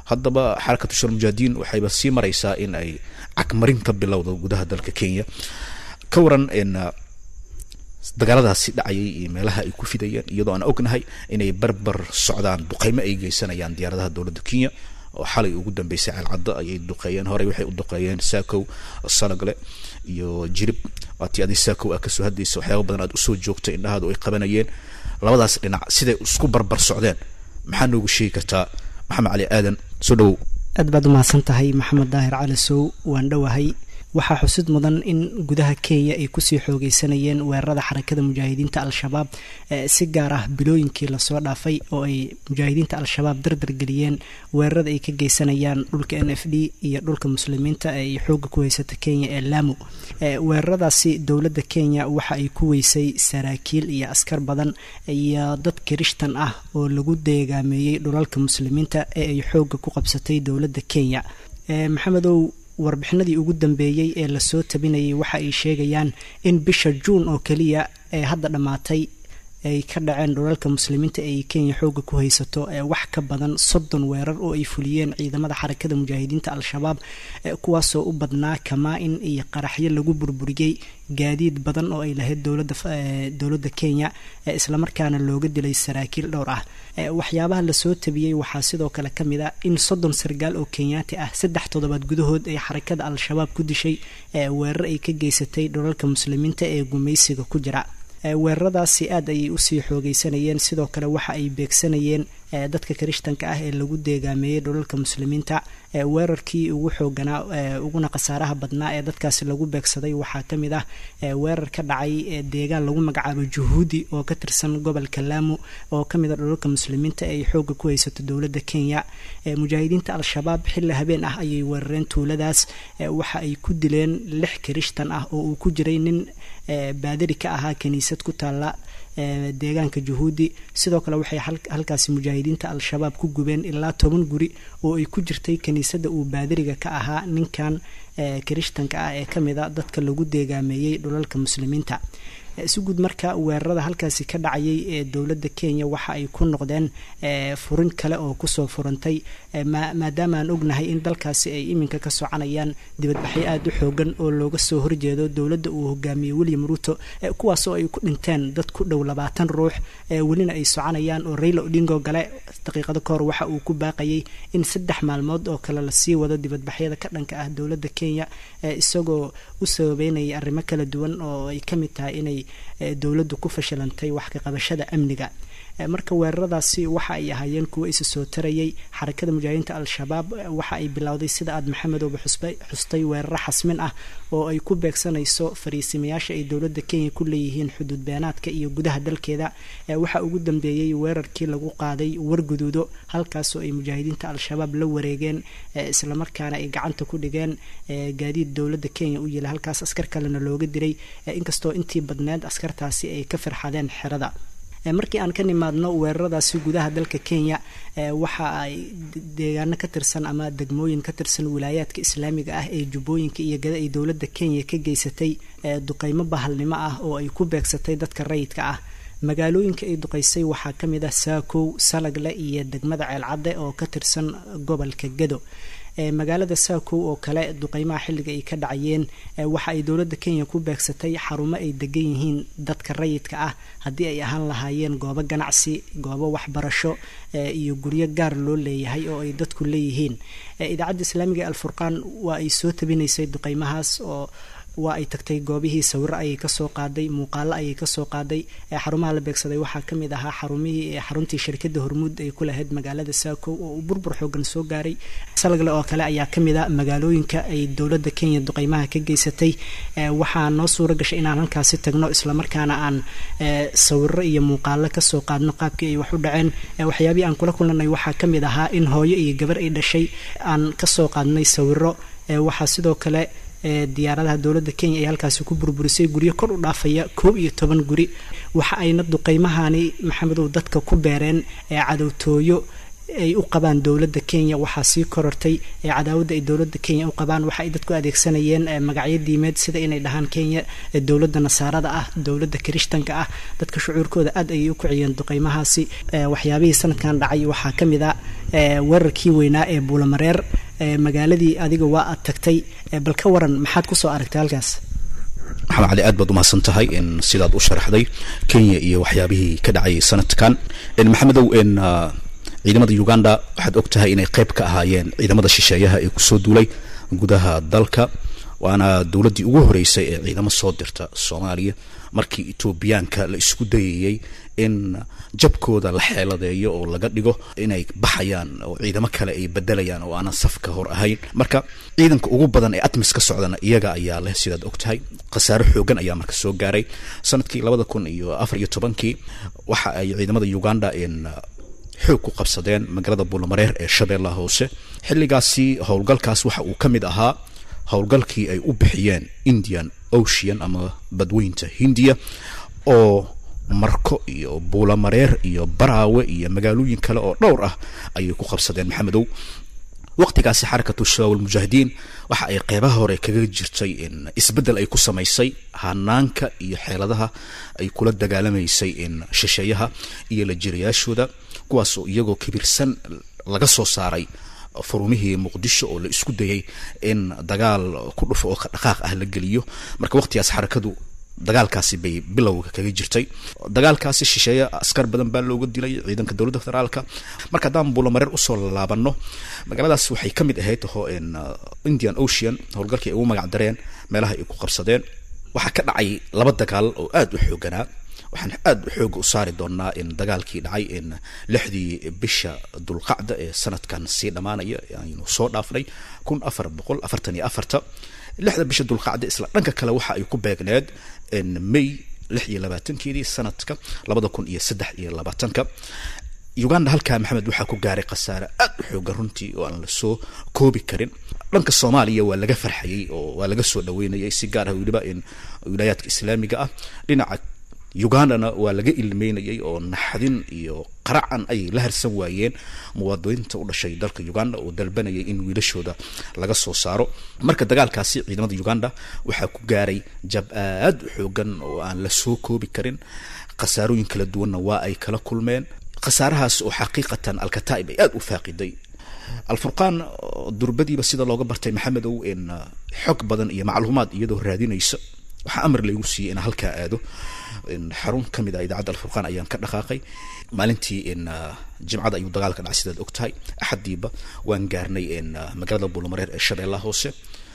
Speaker 2: haddaba xarakatu shal mujaahidiin waxayba sii maraysaa in ay cagmarin ka bilowdo gudaha dalka kenya ka waran dagaaladaasi dhacayay iyo meelaha ay ku fidayeen iyadoo aan ognahay inay barbar socdaan duqeymo ay geysanayaan diyaaradaha dowladda kenya oo xalay ugu dambeysay ceelcaddo ayay duqeeyeen horey waxay u duqeeyeen saakow salagle iyo jirib waatii adi saakow aa kasoo hadlaysa waxyaaba badan aad usoo joogtay indhahaadu ay qabanayeen labadaas dhinac siday isku barbar socdeen maxaa noogu sheegi kartaa maxamed cali aadan soo dhawow
Speaker 5: aad baad umahadsan tahay maxamed daahir cali sow waan dhowahay waxaa xusid mudan in gudaha kenya ay kusii xoogeysanayeen weerarada xarakada mujaahidiinta al-shabaab si gaar ah bilooyinkii lasoo dhaafay oo ay mujaahidiinta al-shabaab dardar geliyeen weerarada ay ka geysanayaan dhulka n f d iyo dhulka muslimiinta ee xooga ku haysata kenya ee lamu weeraradaasi dowladda kenya waxa ay ku weysay saraakiil iyo askar badan iyo dad kirishtan ah oo lagu deegaameeyey dhulalka muslimiinta ee ay xooga ku qabsatay dowladda kenya maxamedow warbixinadii ugu dambeeyey ee lasoo tabinayay waxa ay sheegayaan in bisha juun oo keliya ee hadda dhammaatay ay ka dhaceen dhulalka muslimiinta ee kenya xooga ku haysato wax ka badan soddon weerar oo ay fuliyeen ciidamada xarakada mujaahidiinta al-shabaab kuwaasoo u badnaa kamaa-in iyo qaraxyo lagu burburiyey gaadiid badan oo ay lahayd dowladda kenya islamarkaana looga dilay saraakiil dhowr ah waxyaabaha lasoo tabiyey waxaa sidoo kale ka mid a in soddon sargaal oo kenyaati ah saddex toddobaad gudahood ay xarakada al-shabaab ku dishay weerar ay ka geysatay dhulalka muslimiinta ee gumaysiga ku jira weeraradaasi aad ayay usii xoogeysanayeen sidoo kale waxa ay beegsanayeen dadka kirishtanka ah ee lagu deegaameeyey dhulalka muslimiinta weerarkii ugu xooganaa uguna khasaaraha badnaa ee dadkaasi lagu beegsaday waxaa ka mid ah weerar ka dhacay deegaan lagu magacaabo juhuudi oo ka tirsan gobolka laamu oo ka mid a dhulalka muslimiinta ee ay xooga ku haysato dowladda kenya mujaahidiinta al-shabaab xilli habeen ah ayay weerareen tuuladaas waxa ay ku dileen lix kirishtan ah oo uu ku jiray nin baadari ka ahaa kiniisad ku taalla deegaanka juhuudi sidoo kale waxay halkaasi mujaahidiinta al-shabaab ku gubeen ilaa toban guri oo ay ku jirtay kiniisadda uu baadariga ka ahaa ninkan kirishtanka ah ee ka mid a dadka lagu deegaameeyey dhulalka muslimiinta si guud marka weerarada halkaasi ka dhacayay ee dowladda kenya waxa ay ku noqdeen furin kale oo kusoo furantay maadaama aan ognahay in dalkaasi ay iminka ka soconayaan dibadbaxyo aada u xoogan oo looga soo horjeedo dowladda uu hogaamiyey william ruuto kuwaasoo ay ku dhinteen dad ku dhow labaatan ruux welina ay soconayaan oo rayla odingo gale daqiiqado kahor waxa uu ku baaqayay in saddex maalmood oo kale lasii wado dibadbaxyada ka dhanka ah dowladda kenya isagoo u sababeynaya arrimo kala duwan oo ay ka mid tahay inay dowladdu ku fashilantay wax ka qabashada amniga marka weeraradaasi waxa ay ahaayeen kuwo isa soo tarayay xarakada mujaahidiinta al-shabaab waxa ay bilowday sida aad maxamedooba xustay weeraro xasmin ah oo ay ku beegsanayso fariisimayaasha ay dowladda kenya ku leeyihiin xuduud beenaadka iyo gudaha dalkeeda waxaa ugu dambeeyey weerarkii lagu qaaday warguduudo halkaasoo ay mujaahidiinta al-shabaab la wareegeen islamarkaana ay gacanta ku dhigeen gaadiid dowladda kenya u yila halkaas askar kalena looga diray inkastoo intii badneed askartaasi ay ka farxadeen xerada markii aan ka nimaadno weeraradaasi gudaha dalka kenya waxa ay deegaano ka tirsan ama degmooyin ka tirsan wilaayaadka islaamiga ah ee jubbooyinka iyo gada ay dowladda kenya ka geysatay duqeymo bahalnimo ah oo ay ku beegsatay dadka rayidka ah magaalooyinka ay duqeysay waxaa ka mid ah saakow salagle iyo degmada ceelcadde oo ka tirsan gobolka gado magaalada saakow oo kale duqeymaha xilliga ay ka dhacayeen waxa ay dowladda kenya ku beegsatay xarumo ay degan yihiin dadka rayidka ah haddii ay ahaan lahaayeen goobo ganacsi goobo waxbarasho iyo guryo gaar loo leeyahay oo ay dadku leeyihiin idaacadda islaamiga ee alfurqaan waa ay soo tabinaysay duqeymahaas oo waa ay tagtay goobihii sawiro ayay kasoo qaaday muuqaalo ayay kasoo qaaday xarumaha la beegsaday waxaa kamid ahaa xarumihii xaruntii shirkada hormuud ay ku lahayd magaalada saakow oo uu burbur xoogan soo gaaray salagle oo kale ayaa kamid a magaalooyinka ay dowladda kenya duqeymaha ka geysatay waxaa noo suura gashay inaan halkaasi tagno islamarkaana aan sawiro iyo muuqaalo kasoo qaadno qaabkii ay wax u dhaceen waxyaabihii aan kula kulanay waxaa kamid ahaa in hooyo iyo gabar ay dhashay aan kasoo qaadnay sawiro waxaa sidoo kale diyaaradaha dowladda kenya ay halkaasi ku burburisay guryo kor u dhaafaya koob iyo toban guri waxa ayna duqeymahani maxamedow dadka ku beereen cadowtooyo ay u qabaan dowladda kenya waxaa sii korortay cadaawadda ay dowladda kenya u qabaan waxa ay dadku adeegsanayeen magacyo diimeed sida inay dhahaan kenya dowladda nasaarada ah dowladda kirishtanka ah dadka shucuurkooda aad ayay u kiciyeen duqeymahaasi waxyaabihii sanadkan dhacay waxaa ka mid a weerarkii weynaa ee buulamareer magaaladii adiga waa aad tagtay bal ka waran maxaad kusoo aragtay halkaas
Speaker 2: maxamed cali aad baad umahadsan tahay in sidaad u sharaxday kenya iyo waxyaabihii ka dhacayay sanadkan maxamedow in ciidamada uganda waxaad og tahay inay qayb ka ahaayeen ciidamada shisheeyaha ee kusoo duulay gudaha dalka waana dowladdii ugu horeysay ee ciidamo soo dirta soomaaliya markii etoobiyaanka la isku dayayey in jabkooda la xeeladeeyo oo laga dhigo inay baxayaan oo ciidamo kale ay bedelayaan oo aanan safka hor ahayn marka ciidanka ugu badan ee atmis ka socdana iyaga ayaa leh sidaad og tahay khasaare xoogan ayaa marka soo gaaray sanadkii labada kun iyo afar iyo tobankii waxa ay ciidamada uganda in xoog ku qabsadeen magaalada buulamareer ee shabeellaha hoose xilligaasi howlgalkaas waxa uu ka mid ahaa howlgalkii ay u bixiyeen indian ocean ama badweynta hindiya oo marko iyo buulamareer iyo baraawe iyo magaalooyin kale oo dhowr ah ayay ku qabsadeen maxamedow waqtigaasi xarakatu shabaab almujaahidiin waxa ay qeybaha hore kaga jirtay in isbeddel ay ku samaysay hanaanka iyo xeeladaha ay kula dagaalamaysay in shisheeyaha iyo la jirayaashooda kuwaasoo iyagoo kibirsan laga soo saaray furumihii muqdisho oo la isku dayay in dagaal ku dhufo oo dhaqaaq ah la geliyo marka waqtigaas xarakadu dagaalkaasi bay bilowga kaga jirtay dagaalkaasi shisheeye askar badan baa looga dilay ciidanka dowladda federaalka marka haddaan buulamareer usoo laabano magaaladaas waxay ka mid ahayd ho in indian ocean howlgalkii ay ugu magac dareen meelaha ay ku qabsadeen waxaa ka dhacay laba dagaal oo aada u xooganaa waxaan aada u xooga u saari doonaa in dagaalkii dhacay in lixdii bisha dulqacda ee sanadkan sii dhammaanaya aynu soo dhaafnay kun afar boqol afartan iyo afarta lixda bisha dulqacda isla dhanka kale waxa ay ku beegneed may lix iyo labaatankeedii sanadka labada kun iyo saddex iyo labaatanka uganda halkaa maxamed waxaa ku gaaray khasaare aada u xoogan runtii oo aan lasoo koobi karin dhanka soomaaliya waa laga farxayay oo waa laga soo dhaweynayay si gaar ah weliba in wilaayaadka islaamiga ah dhinaca ugandana waa laga ilmeynayay oo naxdin iyo qaracan ayay la harsan waayeen muwaadiniinta u dhashay dalka uganda oo dalbanayay in wiilashooda laga soo saaro marka dagaalkaasi ciidamada uganda waxaa ku gaaray jab aada u xoogan oo aan la soo koobi karin khasaarooyin kala duwanna waa ay kala kulmeen khasaarahaas oo xaqiiqatan alkataa'ib ay aada u faaqiday alfurqaan durbadiiba sida looga bartay maxamedow in xog badan iyo macluumaad iyadoo raadinaysa waxaa amar laygu siiyey inaan halkaa aado xarun ka mid ah idaacadda alfurqaan ayaan ka dhaqaaqay maalintii in jimcada ayuu dagaalka dhacay sidaad og tahay axadiiba waan gaarnay in magaalada buulamareer ee shabeellaha hoose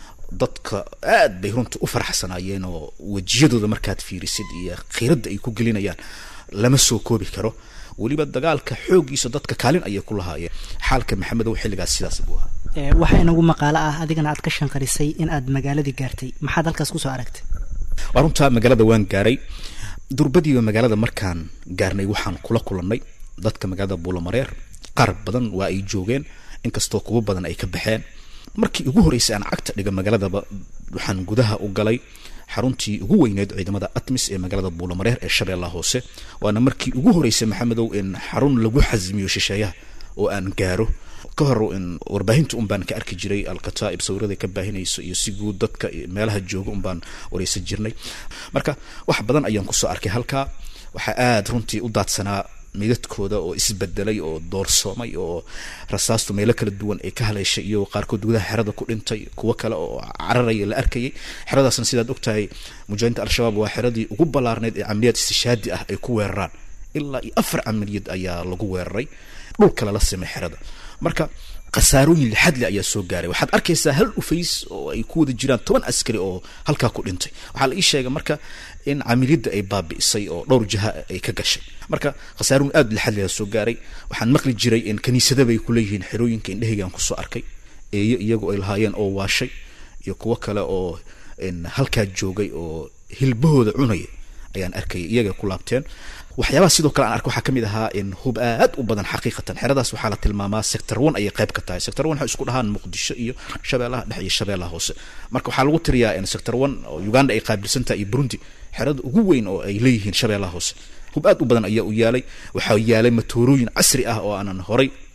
Speaker 2: dadka aad bay runta u faraxsanaayeen oo wejiyadooda markaad fiirisid iyo khiiradda ay ku gelinayaan lama soo koobi karo weliba dagaalka xooggiisa dadka kaalin ayay ku lahaayeen xaalka maxamedow xilligaas sidaas buu ahaa
Speaker 5: waxaa inagu maqaalo ah adigana aad ka shanqarisay in aad magaaladii gaartay maxaad halkaas kusoo aragtay
Speaker 2: waa runtaa magaalada waan gaaray durbadiiba magaalada markaan gaarnay waxaan kula kulannay dadka magaalada buulamareer qaar badan waa ay joogeen inkastoo kuwo badan ay ka baxeen markii ugu horreysay aan cagta dhiga magaaladaba waxaan gudaha u galay xaruntii ugu weyneed ciidamada atmis ee magaalada buulamareer ee shabeellaha hoose waana markii ugu horreysay maxamedow in xarun lagu xasmiyo shisheeyaha oo aan gaaro ka hor in warbaahinta un baan ka arki jiray alkataa'ib sawirada ka baahinayso iyo si guud dadka meelaha jooga un baan wareysan jirnay marka wax badan ayaan kusoo arkay halkaa waxaa aada runtii u daadsanaa midadkooda oo isbedelay oo doorsoomay oo rasaastu meelo kala duwan ay ka haleeshay iyo qaarkood gudaha xerada ku dhintay kuwo kale oo cararaya la arkayay xeradaasna sidaad ogtahay mujaahidiinta al-shabaab waa xeradii ugu ballaarneyd ee camaliyaad istishaadi ah ay ku weeraraan ilaa iyo afar camaliyad ayaa lagu weeraray dhulka lala simay xerada marka khasaarooyin lixadle ayaa soo gaaray waxaad arkaysaa hal dhufays oo ay ku wada jiraan toban askari oo halkaa ku dhintay waxaa la ii sheegay marka in camiliyadda ay baabi'isay oo dhowr jaha ay ka gashay marka khasaarooyin aada lixadle ayaa soo gaaray waxaan maqli jiray in kaniisadaba ay kuleeyihiin xerooyinka indhehaygaan kusoo arkay eeyo iyagu ay lahaayeen oo waashay iyo kuwo kale oo halkaa joogay oo hilbahooda cunaya ayaan arkayay iyagay ku laabteen waxyaabaha sidoo kale aan arka waxaa kamid ahaa in hub aad u badan xaqiiqatan xeradaas waxaa la tilmaamaa sector one ayay qayb ka tahay sector one waxay isku dhahaan muqdisho iyo shabeellaha dhexe iyo shabeellaha hoose marka waxaa lagu tiriyaa in sector one oo uganda ay qaabilsan tahay iyo burundi xerada ugu weyn oo ay leeyihiin shabeellaha hoose hub aad u badan ayaa u yaalay waxaa yaalay matoorooyin casri ah oo aanan horay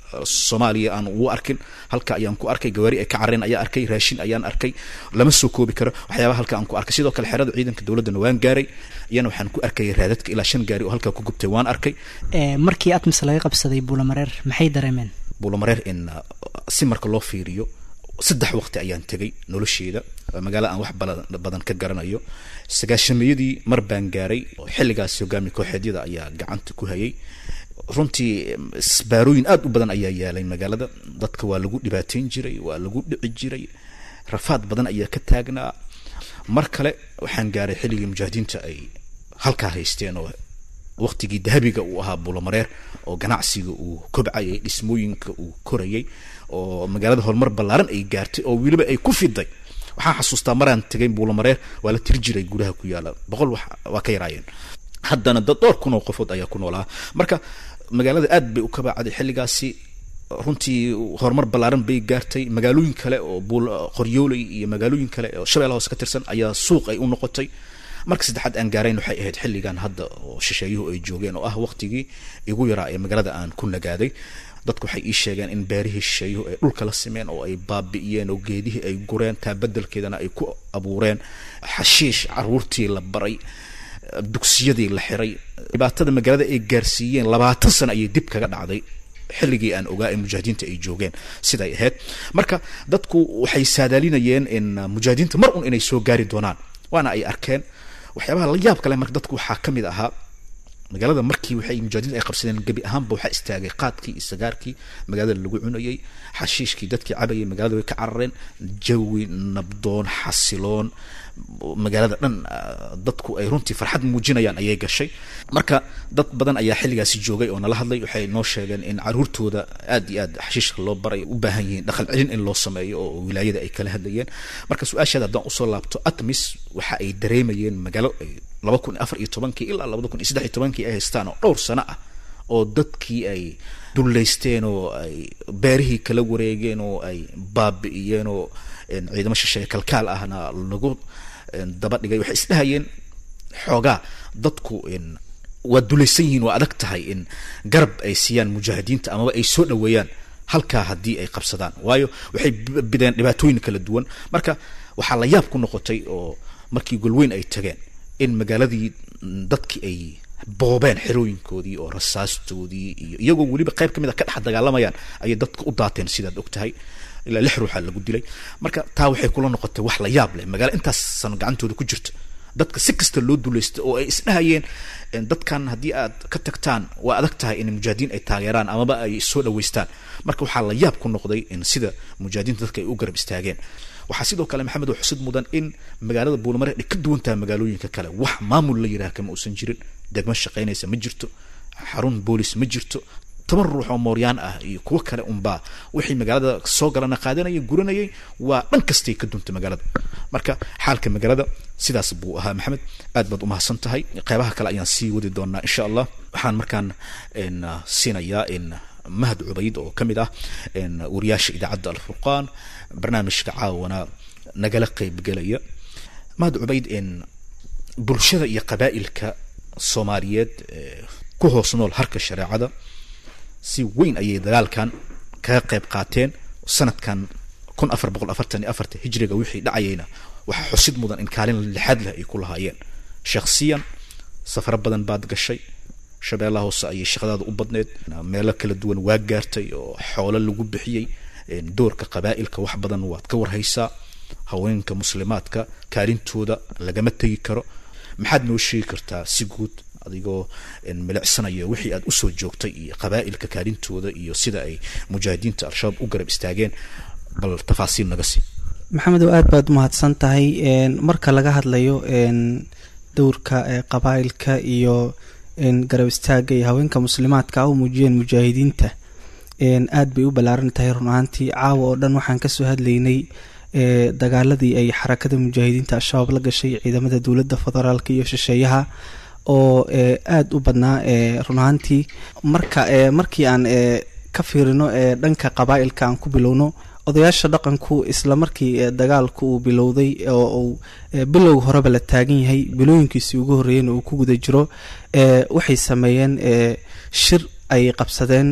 Speaker 2: soomaaliya aan ugu arkin halka ayaan ku arkay gawaari ay ka careen ayaa arkay raashin ayaan arkay lama soo koobi karo waxyaabaha halka aan ku arkay sidoo kale xerada ciidanka dowladdana waan gaaray iyana waxaan ku arkayay raadadka ilaa shan gaari oo halkaa ku gubtay waan arkay
Speaker 5: markii atmis laga qabsaday buulamareer maxay dareemeen
Speaker 2: buulamareer in si marka loo fiiriyo saddex waqti ayaan tegay nolosheeda magaalo aan wax badan ka garanayo sagaashamiyadii mar baan gaaray xilligaas hogaami kooxeedyada ayaa gacanta ku hayay runtii isbaarooyin aada u badan ayaa yaalay magaalada dadka waa lagu dhibaateyn jiray waa lagu dhici jiray rafaad badan ayaa ka taagnaa mar kale waxaan gaaray xilligii mujaahidiinta ay halkaa haysteen oo waqtigii dahabiga uu ahaa buulamareer oo ganacsiga uu kobcayay dhismooyinka uu korayay oo magaalada horumar ballaaran ay gaartay oo weliba ay ku fiday waxaan xasuustaa maraan tegay buulamareer waa la tiri jiray gudaha ku yaala boqol wax waa ka yaraayeen haddana dad dhowr kun oo qofood ayaa ku noolaa marka magaalada aad bay u kabacday xilligaasi runtii horumar ballaaran bay gaartay magaalooyin kale oo buul qoryooley iyo magaalooyin kale oo shabeella hoose ka tirsan ayaa suuq ay u noqotay marka saddexaad aan gaarayn waxay ahayd xilligan hadda oo shisheeyuhu ay joogeen oo ah waqtigii igu yaraa ee magaalada aan ku nagaaday dadku waxay ii sheegeen in beerihii shisheeyuhu ay dhulka la simeen oo ay baabi'iyeen oo geedihii ay gureen taa bedelkeedana ay ku abuureen xashiish caruurtii la baray dugsiyadii la xiray dhibaatada magaalada ay gaarsiiyeen labaatan sano ayay dib kaga dhacday xilligii aan ogaa ee mujaahidiinta ay joogeen siday ahayd marka dadku waxay saadaalinayeen in mujaahidiinta mar un inay soo gaari doonaan waana ay arkeen waxyaabaha la yaab kale marka dadku waxaa ka mid ahaa magaalada markii waxay mujaahidiinta ay qabsadeen gebi ahaanba waxaa istaagay qaadkii iyo sagaarkii magaalada lagu cunayay xashiishkii dadkii cabayay magaalada way ka carareen jawi nabdoon xasiloon magaalada dhan dadku ay runtii farxad muujinayaan ayay gashay marka dad badan ayaa xilligaasi joogay oo nala hadlay waxay noo sheegeen in caruurtooda aad iyo aad xashiishka loo baray u baahan yihiin dhaqan celin in loo sameeyo oo wilaayada ay kala hadlayeen marka su-aashaada haddaan usoo laabto atmis waxa ay dareemayeen magaalo laba kun afar iyo tobankii ilaa labada kun iyo saddex iyo tobankii ay haystaan oo dhowr sano ah oo dadkii ay dullaysteen oo ay beerihii kala wareegeen oo ay baabi'iyeen oo ciidamo shisheeye kalkaal ahna lagu daba dhigay waxay isdhahayeen xoogaa dadku waa dulaysan yihiin waa adag tahay in garab ay siiyaan mujaahidiinta amaba ay soo dhoweeyaan halkaa haddii ay qabsadaan waayo waxay bideen dhibaatooyin kala duwan marka waxaa la yaab ku noqotay oo markii golweyn ay tageen in magaaladii dadkii ay boobeen xerooyinkoodii oo rasaastoodii iyo iyagoo weliba qayb ka mid a ka dhex dagaalamayaan ayay dadka u daateen sidaad og tahay ilaa lix ruuxa lagu dilay marka taa waxay kula noqotay wax la yaab leh magaalo intaasan gacantooda ku jirta dadka si kasta loo dulaysta oo ay isdhahayeen dadkan haddii aad ka tagtaan waa adag tahay in mujaahidiin ay taageeraan amaba ay soo dhaweystaan marka waxaa la yaab ku noqday in sida mujaahidiinta dadka ay u garab istaageen waxaa sidoo kale maxamed oo xusid mudan in magaalada buulamare ay ka duwan tahay magaalooyinka kale wax maamul la yidhaha kama uusan jirin degmo shaqaynaysa ma jirto xarun boolis ma jirto toban ruux oo mooryaan ah iyo kuwo kale unbaa wixii magaalada soo galana qaadanayay guranayay waa dhan kastay ka duntay magaalada marka xaalka magaalada sidaas buu ahaa maxamed aad baad umahadsan tahay qeybaha kale ayaan sii wadi doonaa insha allah waxaan markaan siinayaa mahad cubayd oo ka mid ah wariyaasha idaacadda alfurqaan barnaamijka caawana nagala qeybgelaya mahad cubayd bulshada iyo qabaa'ilka soomaaliyeed ku hoos nool harka shareecada si weyn ayay dagaalkan kaga qayb qaateen sanadkan kun afar boqol afartan iyo afarta hijriga wixii dhacayayna waxaa xusid mudan in kaalin lixaad leh ay ku lahaayeen shakhsiyan safaro badan baad gashay shabeellaha hoose ayay shaqadaada u badneed meelo kala duwan waa gaartay oo xoolo lagu bixiyey doorka qabaa'ilka wax badan waad ka warhaysaa haweenka muslimaadka kaalintooda lagama tegi karo maxaad noo sheegi kartaa si guud adigoo milicsanayo wixii aad usoo joogtay iyo qabaa'ilka kaalintooda iyo sida ay mujaahidiinta al-shabaab u garab istaageen bal tafaasiil naga sii
Speaker 6: maxamedow aad baad umahadsan tahay marka laga hadlayo dowrka qabaa'ilka iyo garab istaaga iyo haweenka muslimaadka u muujiyeen mujaahidiinta aad bay u ballaaran tahay run ahaantii caawa oo dhan waxaan kasoo hadlaynay dagaaladii ay xarakada mujaahidiinta al-shabaab la gashay ciidamada dowladda federaalka iyo shisheeyaha oo aada u badnaa run ahaantii marka markii aan ka fiirino dhanka qabaa'ilka aan ku bilowno odayaasha dhaqanku isla markii dagaalku uu bilowday oo uu bilowga horeba la taagan yahay bilooyinkiisii ugu horreeyeen uu ku guda jiro waxay sameeyeen shir ay qabsadeen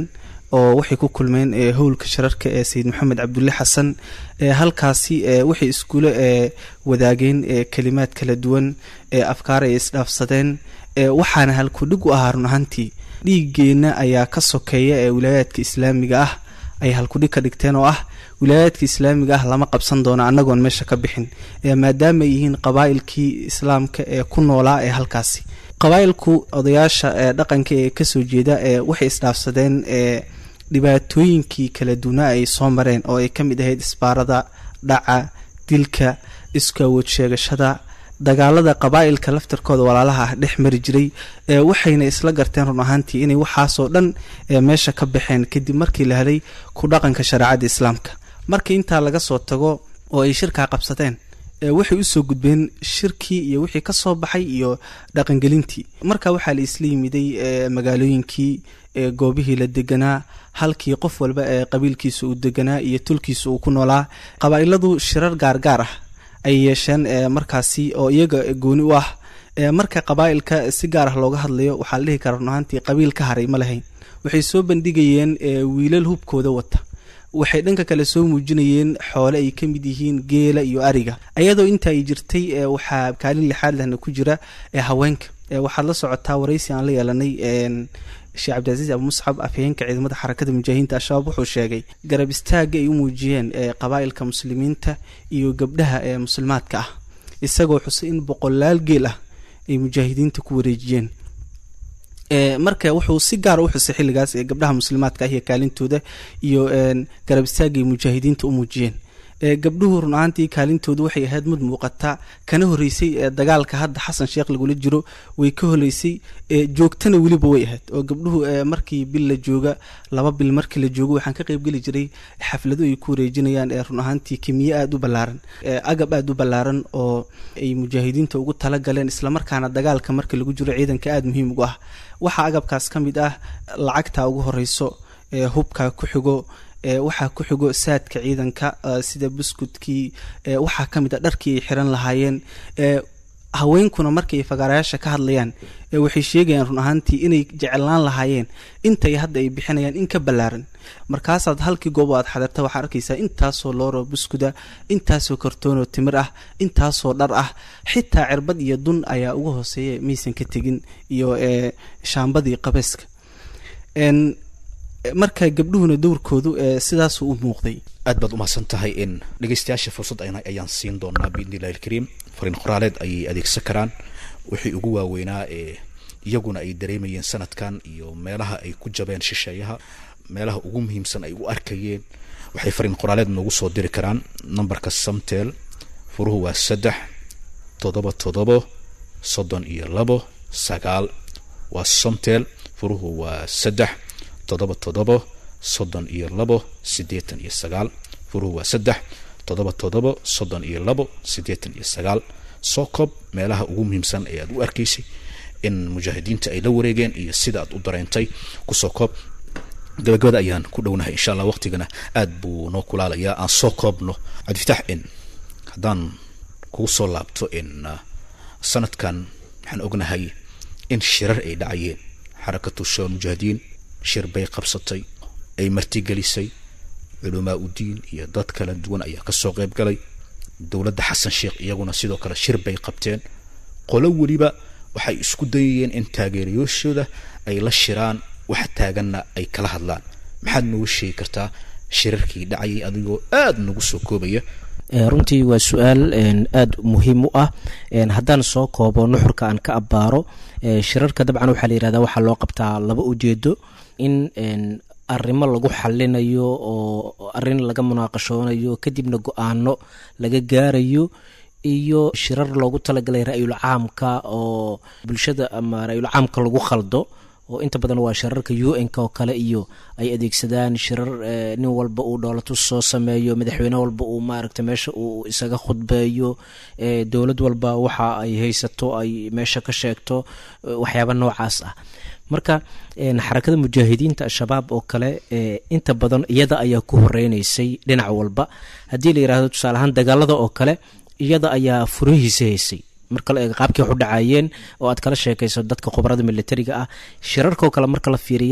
Speaker 6: oo waxay ku kulmeen howlka shirarka ee sayid maxamed cabdulle xasan halkaasi waxay iskula wadaageen kalimaad kala duwan afkaar ay isdhaafsadeen waxaana halkudhig u ahaa run ahaantii dhiigeenna ayaa ka sokeeya ee wilaayaadka islaamiga ah ay halkudhig ka dhigteen oo ah wilaayaadka islaamiga ah lama qabsan doono annagoon meesha ka bixin maadaama ay yihiin qabaa'ilkii islaamka ee ku noolaa ee halkaasi qabaa'ilku odayaasha dhaqanka ee kasoo jeeda waxay isdhaafsadeen dhibaatooyinkii kala duwanaa ay soo mareen oo ay ka mid ahayd isbaarada dhaca dilka isku awood sheegashada dagaalada qabaa'ilka laftarkooda walaalaha ah dhex mari jiray waxayna isla garteen run ahaantii inay waxaasoo dhan meesha ka baxeen kadib markii la helay ku dhaqanka shareecada islaamka markii intaa laga soo tago oo ay shirkaa qabsadeen waxay usoo gudbeen shirkii iyo wixii kasoo baxay iyo dhaqangelintii marka waxaa la isla yimiday magaalooyinkii goobihii la deganaa halkii qof walba ee qabiilkiisa uu deganaa iyo tulkiisa uu ku noolaa qabaa'iladu shirar gaargaar ah ay yeesheen markaasi oo iyaga gooni u ah marka qabaa'ilka si gaar ah looga hadlayo waxaa la dhihi karaa run ahaantii qabiil ka haray ma lahayn waxay soo bandhigayeen wiilal hubkooda wata waxay dhanka kale soo muujinayeen xoole ay ka mid yihiin geela iyo ariga iyadoo inta ay jirtay waxaa kaalin lixaad lehna ku jira haweenka waxaad la socotaa waraysi aan la yeelanay sheekh cabdicaziiz abu musxab afhayeenka ciidamada xarakada mujaahidiinta al-shabaab wuxuu sheegay garab istaaga ay u muujiyeen qabaa'ilka muslimiinta iyo gabdhaha ee muslimaadka ah isagoo xusay in boqolaal geel ah ay mujaahidiinta ku wareejiyeen marka wuxuu si gaara u xusay xilligaas ee gabdhaha muslimaadka ah iyo kaalintooda iyo garab istaaga ay mujaahidiinta u muujiyeen gabdhuhu run ahaantii kaalintoodu waxay ahayd mid muuqata kana horeysay dagaalka hadda xasan sheekh lagula jiro way ka horeysay joogtana weliba way ahayd oo gabdhuhu markii bil la jooga laba bil markii la joogo waxaan ka qeybgeli jiray xaflado ay ku wareejinayaan run ahaantii kimiye aada u ballaaran agab aada u ballaaran oo ay mujaahidiinta ugu talagaleen islamarkaana dagaalka marka lagu jiro ciidanka aada muhiim ugu ah waxaa agabkaas ka mid ah lacagta ugu horeyso hubka ku xigo waxaa ku xigo saadka ciidanka sida buskudkii waxaa ka mid a dharkii ay xiran lahaayeen haweenkuna markay fagaarayaasha ka hadlayaan waxay sheegayaan run ahaantii inay jeclaan lahaayeen intay hadda ay bixinayaan in ka ballaaran markaasaad halkii goobo aad xadirta waxaa arkaysaa intaasoo looro buskuda intaasoo kartoonoo timir ah intaasoo dhar ah xitaa cirbad iyo dun ayaa uga hooseeya maysan ka tegin iyo shaambadii qabeeska marka gabdhuhuna dowrkoodu sidaasuu u muuqday
Speaker 2: aad baad umahadsan tahay in dhegeystayaasha fursad ayaan siin doonaa biidni illahi alkariim fariin qoraaleed ayay adeegsan karaan wixii ugu waaweynaa ee iyaguna ay dareemayeen sanadkan iyo meelaha ay ku jabeen shisheeyaha meelaha ugu muhiimsan ay u arkayeen waxay fariin qoraaleed noogu soo diri karaan nambarka samtel furuhu waa saddex toddoba toddobo soddon iyo labo sagaal waa somtel furuhu waa saddex toddoba toddobo soddon iyo labo siddeetan iyo sagaal furuhu waa saddex toddoba toddobo soddon iyo labo siddeetan iyo sagaal soo koob meelaha ugu muhiimsan ee aad u arkaysay in mujaahidiinta ay la wareegeen iyo sida aad u dareentay kusoo koob gabagabada ayaan ku dhownahay insha allah waqtigana aad buu noo kulaalayaa aan soo koobno cabdifitaax in haddaan kugu soo laabto in sanadkan waxaan ognahay in shirar ay dhacayeen xarakatu shawal mujaahidiin shir bay qabsatay ay martigelisay culamaa u diin iyo dad kala duwan ayaa kasoo qayb galay dowladda xasan sheekh iyaguna sidoo kale shir bay qabteen qolo weliba waxay isku dayayeen in taageerayaashooda ay la shiraan wax taaganna ay kala hadlaan maxaad noogu sheegi kartaa shirarkii dhacayay adigoo aada nagu soo koobaya
Speaker 3: runtii waa su-aal aada muhiim u ah haddaan soo koobo nuxurka aan ka abbaaro shirarka dabcan waxaa la yihahdaa waxaa loo qabtaa laba ujeedo in arrimo lagu xalinayo oo arrin laga munaaqashoonayo kadibna go-aano laga gaarayo iyo shirar loogu talagalay ra-yul caamka oo bulshada ama ra-yul caamka lagu khaldo oo inta badan waa shirarka u n k oo kale iyo ay adeegsadaan shirar nin walba uu dhoolatus soo sameeyo madaxweyne walba uu maaragta meesha uu isaga khudbeeyo dowlad walba waxa ay haysato ay meesha ka sheegto waxyaaba noocaas ah marka xarakada mujaahidiinta al-shabaab oo kale inta badan iyada ayaa ku horeyneysay dhinac walba haddii la yirahdo tusaale ahaan dagaalada oo kale iyada ayaa furihiisa haysay marka la eego qaabkii wax u dhacayeen oo aad kala sheekayso dadka khubarada militariga ah shirarkao kale marka la fiiriyana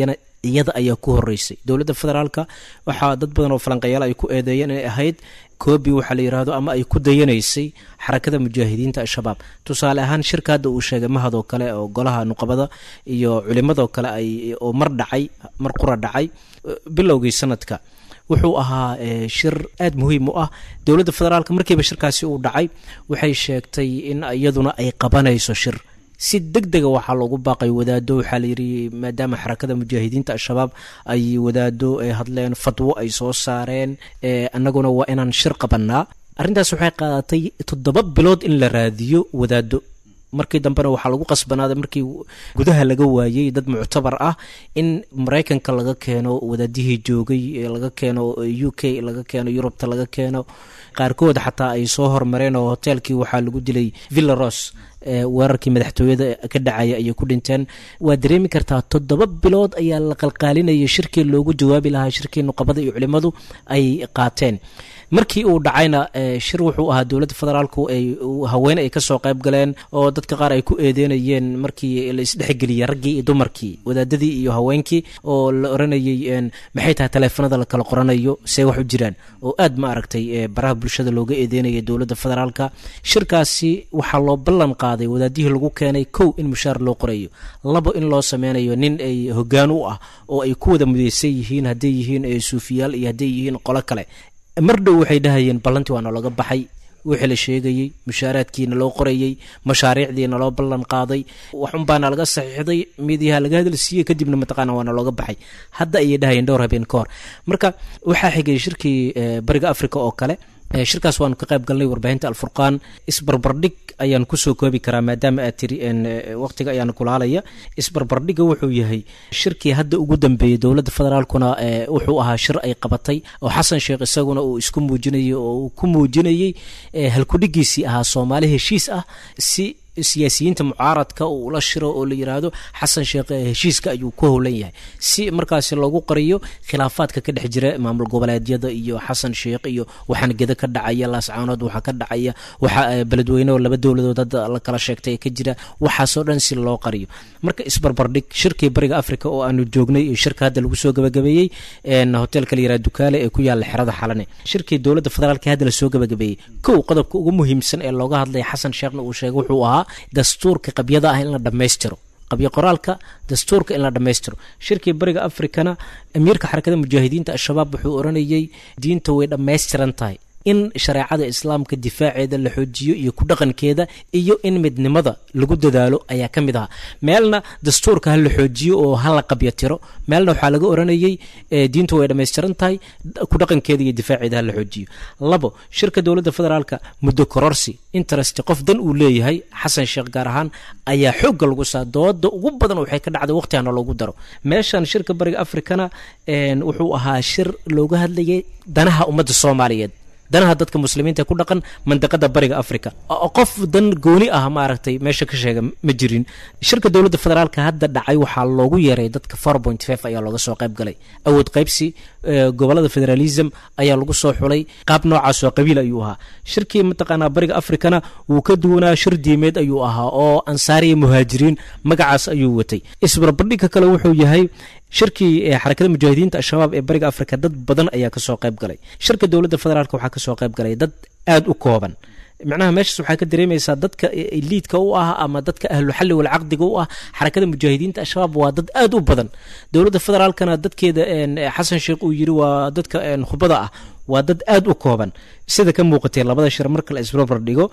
Speaker 3: iyada ayaa ku horeysay dowladda federaalka waxaa dad badan oo falanqayaal ay ku eedeeyeen inay ahayd koobi waxaa la yidhaahdo ama ay ku dayanaysay xarakada mujaahidiinta al-shabaab tusaale ahaan shirka hadda uu sheegay mahadoo kale oo golaha nuqabada iyo culimadoo kale ay oo mar dhacay mar qura dhacay bilowgii sanadka wuxuu ahaa shir aada muhiim u ah dowladda federaalka markiiba shirkaasi uu dhacay waxay sheegtay in iyaduna ay qabanayso shir si deg dega waxaa loogu baaqay wadaado waxaa layidhi maadaama xarakada mujaahidiinta al-shabaab ay wadaado hadleen fadwo ay soo saareen annaguna waa inaan shir qabanaa arrintaas waxay qaadatay toddoba bilood in la raadiyo wadaado markii dambena waxaa lagu qasbanaaday markii gudaha laga waayey dad muctabar ah in maraykanka laga keeno wadaadihii joogay laga keeno u k laga keeno yurubta laga keeno qaarkood xataa ay soo hormareen oo hoteelkii waxaa lagu dilay villaros weerarkii madaxtooyada ka dhacaya ayay ku dhinteen waa dareemi kartaa toddoba bilood ayaa la qalqaalinayay shirkii loogu jawaabi lahaa shirkii nuqabada iyo culimmadu ay qaateen markii uu dhacayna shir wuxuu ahaa dowladda federaalku ay haween ay kasoo qayb galeen oo dadka qaar ay ku eedeynayeen markii la isdhexgeliyey raggii iyo dumarkii wadaadadii iyo haweenkii oo la oranayey maxay tahay taleefanada la kala qoranayo see wax u jiraan oo aad ma aragtay baraha bulshada looga eedeynaya dowladda federaalka shirkaasi waxaa loo ballan qaaday wadaadihii lagu keenay kow in mushaar loo qorayo labo in loo sameynayo nin ay hogaan u ah oo ay ku wada mudeysan yihiin hadday yihiin suufiyaal iyo hadday yihiin qolo kale mar dhow waxay dhahayeen ballantii waa nalaga baxay wixii la sheegayey mushaaraadkiina loo qorayey mashaariicdiina loo ballan qaaday waxunbaana laga saxiixday midiyaha laga hadal siiyey kadibna mataqaana waana looga baxay hadda ayay dhahayeen dhowr habeen ka hor marka waxaa xigay shirkii bariga africa oo kale shirkaas waanu ka qayb galnay warbaahinta alfurqaan isbarbardhig ayaan kusoo koobi karaa maadaama aad tiri waqtiga ayaana kulaalaya isbarbardhigga wuxuu yahay shirkii hadda ugu dambeeyey dowladda federaalkuna wuxuu ahaa shir ay qabatay oo xasan sheekh isaguna uu isku muujinayay oo uu ku muujinayey halkudhigiisii ahaa soomaali heshiis ah si siyaasiyiinta mucaaradka uu la shiro oo la yiraahdo xasan sheekh heshiiska ayuu ku howlan yahay si markaasi loogu qariyo khilaafaadka ka dhex jira maamul goboleedyada iyo xasan sheekh iyo waxaan geda ka dhacaya laascaanood waxaa ka dhacaya waxa beledweyne oo laba dowladood hadda la kala sheegtay ka jira waxaasoo dhan si loo qariyo marka isbarbardhig shirkii bariga africa oo aanu joognay iyo shirka hadda lagu soo gabagabeeyey hoteelka la yiraha dukaale ee ku yaala xerada xalane shirkii dowladda federaalka hadda lasoo gabagabeeyey kow qodobka ugu muhiimsan ee looga hadlaya xasan sheekhna uu sheegay wuxuu ahaa dastuurka qabyada ah in la dhammaystiro qabyo qoraalka dastuurka in la dhammaystiro shirkii bariga africana amiirka xarakada mujaahidiinta al-shabaab wuxuu oranayey diinta way dhammaystiran tahay in shareecada islaamka difaaceeda la xoojiyo iyo ku dhaqankeeda iyo in midnimada lagu dadaalo ayaa ka mid ahaa meelna dastuurka ha la xoojiyo oo ha la qabyo tiro meelna waxaa laga oranayey diintu way dhammaystiran tahay ku dhaqankeeda iyo difaaceeda ha la xoojiyo labo shirka dowladda federaalka muddo kororsi interest qof dan uu leeyahay xasan sheekh gaar ahaan ayaa xoogga lagu saa dooda ugu badan waxay ka dhacday waqtigana loogu daro meeshan shirka bariga africana wuxuu ahaa shir looga hadlayay danaha ummadda soomaaliyeed danaha dadka muslimiinta ee ku dhaqan mandiqada bariga africa qof dan gooni ah maaragtay meesha ka sheega ma jirin shirka dowladda federaalka hadda dhacay waxaa loogu yeeray dadka four point five ayaa looga soo qayb galay awood qaybsi gobolada federalism ayaa lagu soo xulay qaab noocaas oo qabiil ayuu ahaa shirkii mataqaanaa bariga africana wuu ka duwanaa shir diimeed ayuu ahaa oo ansaariya muhaajiriin magacaas ayuu watay isbarbardhigka kale wuxuu yahay shirkii xarakada mujaahidiinta al-shabaab ee bariga africa dad badan ayaa kasoo qayb galay shirka dowladda federaalk waxaa kasoo qayb galay dad aada u kooban macnaha meeshaas waxaa ka dareemaysaa dadka liidka u ah ama dadka ahluxalli walcaqdiga u ah xarakada mujaahidiinta al-shabaab waa dad aada u badan dowladda federaalkana dadkeeda xasan sheekh uu yiri waa dadka khubada ah waa dad aada u kooban sida ka muuqatay labada shir marka la isbarbar dhigo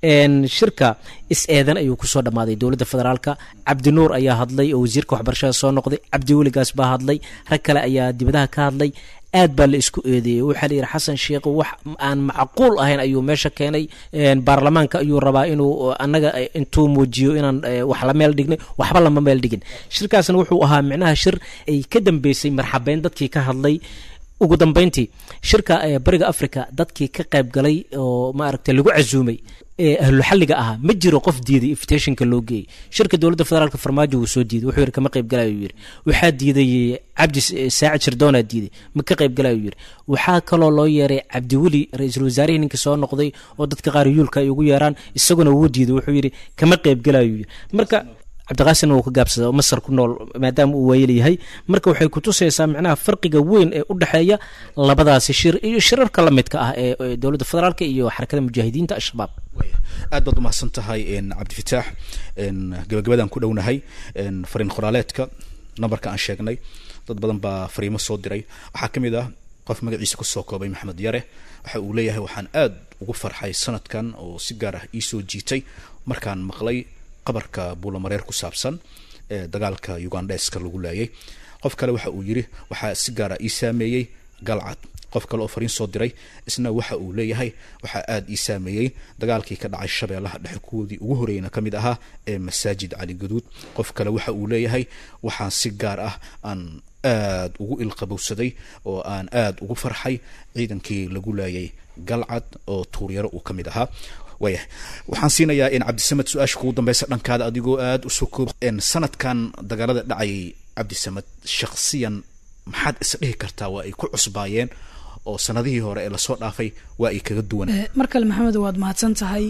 Speaker 3: shirka is-eedan ayuu kusoo dhammaaday dowladda federaalka cabdinuur ayaa hadlay oo wasiirka waxbarashada soo noqday cabdi weligaas baa hadlay rag kale ayaa dibadaha ka hadlay aad baa la isku eedeeyey waxaa la yidhi xasan sheekh wax aan macquul ahayn ayuu meesha keenay baarlamaanka ayuu rabaa inuu annaga intuu muujiyo inaan wax la meel dhignay waxba lama meel dhigin shirkaasna wuxuu ahaa micnaha shir ay ka dambeysay marxabeyn dadkii ka hadlay ugu dambeyntii shirka bariga africa dadkii ka qayb galay oo maaragtay lagu casuumay ee ahluxalliga ahaa ma jiro qof diiday invitationka loo geeyey shirka dowladda federaalka farmaajo wuu soo diiday wuxuu yidhi kama qayb galayo yidhi waxaa diiday cabdi saacid shirdoonaa diiday ma ka qayb galayo yidhi waxaa kaloo loo yeeray cabdiweli ra-iisul wasaarihii ninka soo noqday oo dadka qaar yuulka ay ugu yeeraan isaguna wuu diiday wuxuu yidhi kama qayb galayo yidhi marka cabdiqaasimna wuu ka gaabsada oo masar ku nool maadaama uu waayel yahay marka waxay kutusaysaa micnaha farqiga weyn ee u dhexeeya labadaasi shir iyo shirarka la midka ah ee dowladda federaalka iyo xarakada mujaahidiinta al-shabaab
Speaker 2: aad baad umahadsan tahay cabdifitaax gabagabadan ku dhownahay fariin qoraaleedka nambarka aan sheegnay dad badan baa fariimo soo diray waxaa ka mid ah qof magaciisa kusoo koobay maxamed yare waxa uu leeyahay waxaan aad ugu farxay sanadkan oo si gaar ah iisoo jiitay markaan maqlay qabarka buulamareer ku saabsan ee dagaalka ugandheska lagu laayay qof kale waxa uu yiri waxaa si gaara ii saameeyey galcad qof kale oo fariin soo diray isna waxa uu leeyahay waxaa aada ii saameeyey dagaalkii ka dhacay shabeellaha dhexe kuwoodii ugu horreeyna ka mid ahaa ee masaajid cali guduud qof kale waxa uu leeyahay waxaan si gaar ah aan aada ugu ilqabowsaday oo aan aada ugu farxay ciidankii lagu laayay galcad oo tuuryaro uu ka mid ahaa waaya waxaan siinayaa in cabdisamed su-aasha kugu dambeysa dhankaada adigoo aada usoo koob sanadkan dagaalada dhacayay cabdisamed shaksiyan maxaad is dhihi kartaa waa ay ku cusbaayeen oo sanadihii hore ee lasoo dhaafay waa ay kaga duwan
Speaker 4: mar kale maxamed waad mahadsan tahay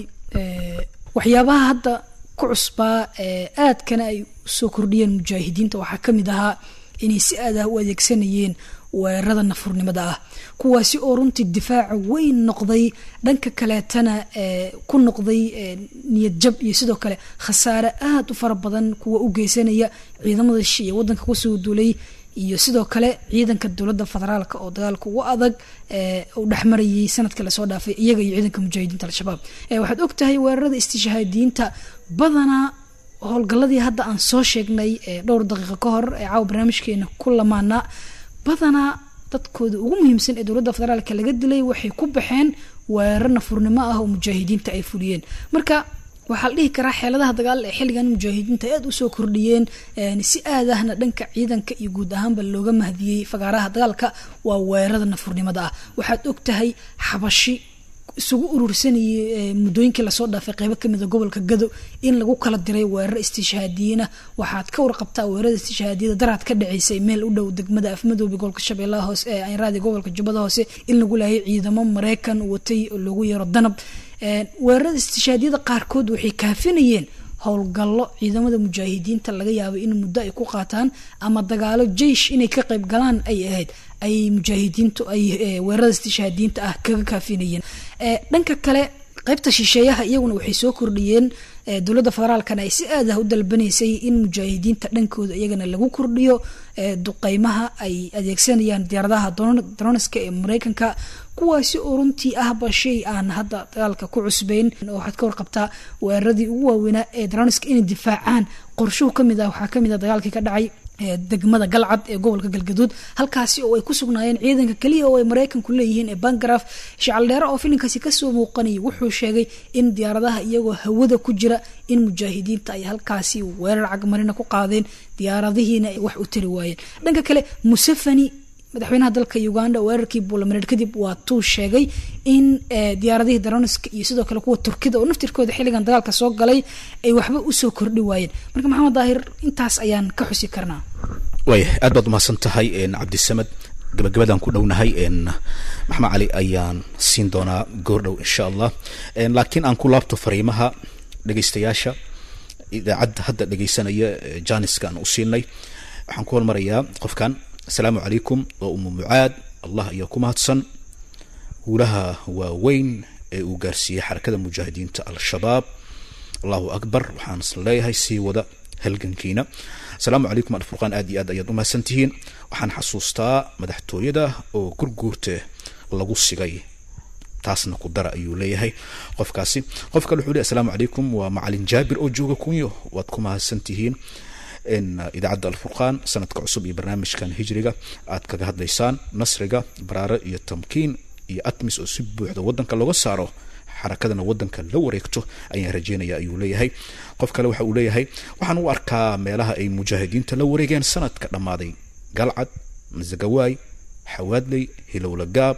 Speaker 4: waxyaabaha hadda ku cusbaa aadkana ay usoo kordhiyeen mujaahidiinta waxaa ka mid ahaa inay si aad ah u adeegsanayeen weerarada nafurnimada ah kuwaasi oo runtii difaaca weyn noqday dhanka kaleetana ku noqday niyad jab iyo sidoo kale khasaare aada u fara badan kuwa u geysanaya ciidamada shi ee wadanka kusoo duulay iyo sidoo kale ciidanka dowladda federaalka oo dagaalka ugu adag u dhexmarayay sanadka lasoo dhaafay iyaga iyo ciidanka mujaahidiinta al-shabaab waxaad og tahay weerarada istishhaadiyiinta badanaa howlgalladii hadda aan soo sheegnay dhowr daqiiqo ka hor ee caawa barnaamijkeena ku lamaana badanaa dadkooda ugu muhiimsan ee dowladda federaalka laga dilay waxay ku baxeen weerar nafurnimo ah oo mujaahidiinta ay fuliyeen marka waxaa la dhihi karaa xeeladaha dagaal ee xilligan mujaahidiinta aada usoo kordhiyeen si aad ahna dhanka ciidanka iyo guud ahaanba looga mahdiyey fagaaraha dagaalka waa weerarada nafurnimada ah waxaad og tahay xabashi isugu urursanayay muddooyinkii lasoo dhaafay qeybo kamida gobolka gado in lagu kala diray weerar istishhaadiyiina waxaad ka warqabtaa weerarada istishhaadiyada daraad ka dhaceysay meel u dhow degmada afmadoobe gobolka shabeellaha hoose ee aynraadi gobolka jubbada hoose in lagu laayay ciidamo mareykan watay oo loogu yeero danab weerarada istishhaadiyada qaarkood waxay kaafinayeen howlgallo ciidamada mujaahidiinta laga yaabay in muddo ay ku qaataan ama dagaalo jeish inay ka qayb galaan ay ahayd ay mujaahidiintu ay weerarada istishhaadiyiinta ah kaga kaafinayeen dhanka kale qaybta shisheeyaha iyaguna waxay soo kordhiyeen dowladda federaalkana ay si aad ah u dalbanaysay in mujaahidiinta dhankooda iyagana lagu kordhiyo duqeymaha ay adeegsanayaan diyaaradaha droniska ee mareykanka kuwaasi oo runtii ahba shay aan hadda dagaalka ku cusbeyn oo waxaad ka warqabtaa weeraradii ugu waaweynaa ee droniska inay difaacaan qorshuhu kamid ah waxaa kamid ah dagaalkii ka dhacay degmada galcad ee gobolka galgaduud halkaasi oo ay ku sugnaayeen ciidanka keliya oo ay mareykanku leeyihiin ee bangaraf shacaldheere oo filinkaasi kasoo muuqanayay wuxuu sheegay in diyaaradaha iyagoo hawada ku jira in mujaahidiinta ay halkaasi weerar cagmarina ku qaadeen diyaaradihiina ay wax u tari waayeen dhanka kale musafani madaxweynaha dalka uganda weerarkii buulamareer kadib waa tuu sheegay in diyaaradihii daroniska iyo sidoo kale kuwa turkida oo naftirkooda xilligan dagaalka soo galay ay waxba usoo kordhi waayeen marka maxamed daahir intaas ayaan ka xusi karnaa
Speaker 2: waaya aad baad umahadsan tahay cabdisamed gabagabadaan ku dhownahay maxamed cali ayaan siin doonaa goordhow insha allah laakiin aan ku laabto fariimaha dhegeystayaasha idaacadda hadda dhegeysanaya janiska aan u siinay waxaan ku hormarayaa qofkan asalaamu calaykum waa umu mucaad allah ayaa ku mahadsan guulaha waaweyn ee uu gaarsiiyey xarakada mujaahidiinta al-shabaab allahu akbar waxaan isla leeyahay sii wada halgankiina asalaamu calaykum alfurqaan aad iyo aad ayaad umahadsan tihiin waxaan xasuustaa madaxtooyada oo gurguurte lagu sigay taasna ku dara ayuu leeyahay qofkaasi qof kale wuxuu leey asalaamu calaykum waa macalin jaabir oo jooga kunyo waad ku mahadsan tihiin in idaacadda alfurqaan sanadka cusub iyo barnaamijkan hijriga aad kaga hadlaysaan nasriga baraare iyo tamkiin iyo atmis oo si buuxda wadanka looga saaro xarakadana wadanka la wareegto ayaan rajeynaya ayuu leeyahay qof kale waxa uu leeyahay waxaan u arkaa meelaha ay mujaahidiinta la wareegeen sanadka dhammaaday galcad masagawaay xawaadley hilowla gaab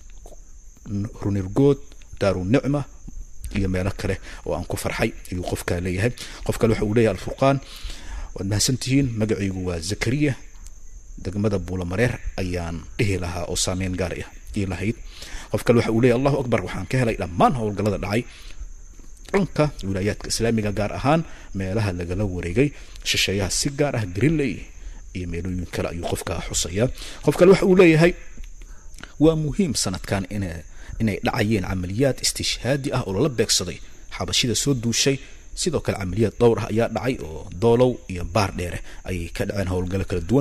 Speaker 2: runirgood daaru nicma iyo meelo kale oo aan ku farxay ayuu qofkaa leeyahay qof kale waxa uu leeyahay alfurqaan waad mahadsantihiin magacaygu waa zakariya degmada buulamareer ayaan dhihi lahaa oo saameyn gaar ah ii lahayd qof kale waxa uu leeyahy allahu akbar waxaan ka helay dhammaan howlgallada dhacay firfircoonka wilaayaadka islaamiga gaar ahaan meelaha lagala wareegay shisheeyaha si gaar ah greenley iyo meelooyin kale ayuu qofka xusaya qof kale waxa uu leeyahay waa muhiim sanadkan in inay dhacayeen camaliyaad istishhaadi ah oo lala beegsaday xabashida soo duushay sidoo kale camaliyaad dhowr ah ayaa dhacay oo doolow iyo baar dheere ayay ka dhaceen howlgalo kala duwan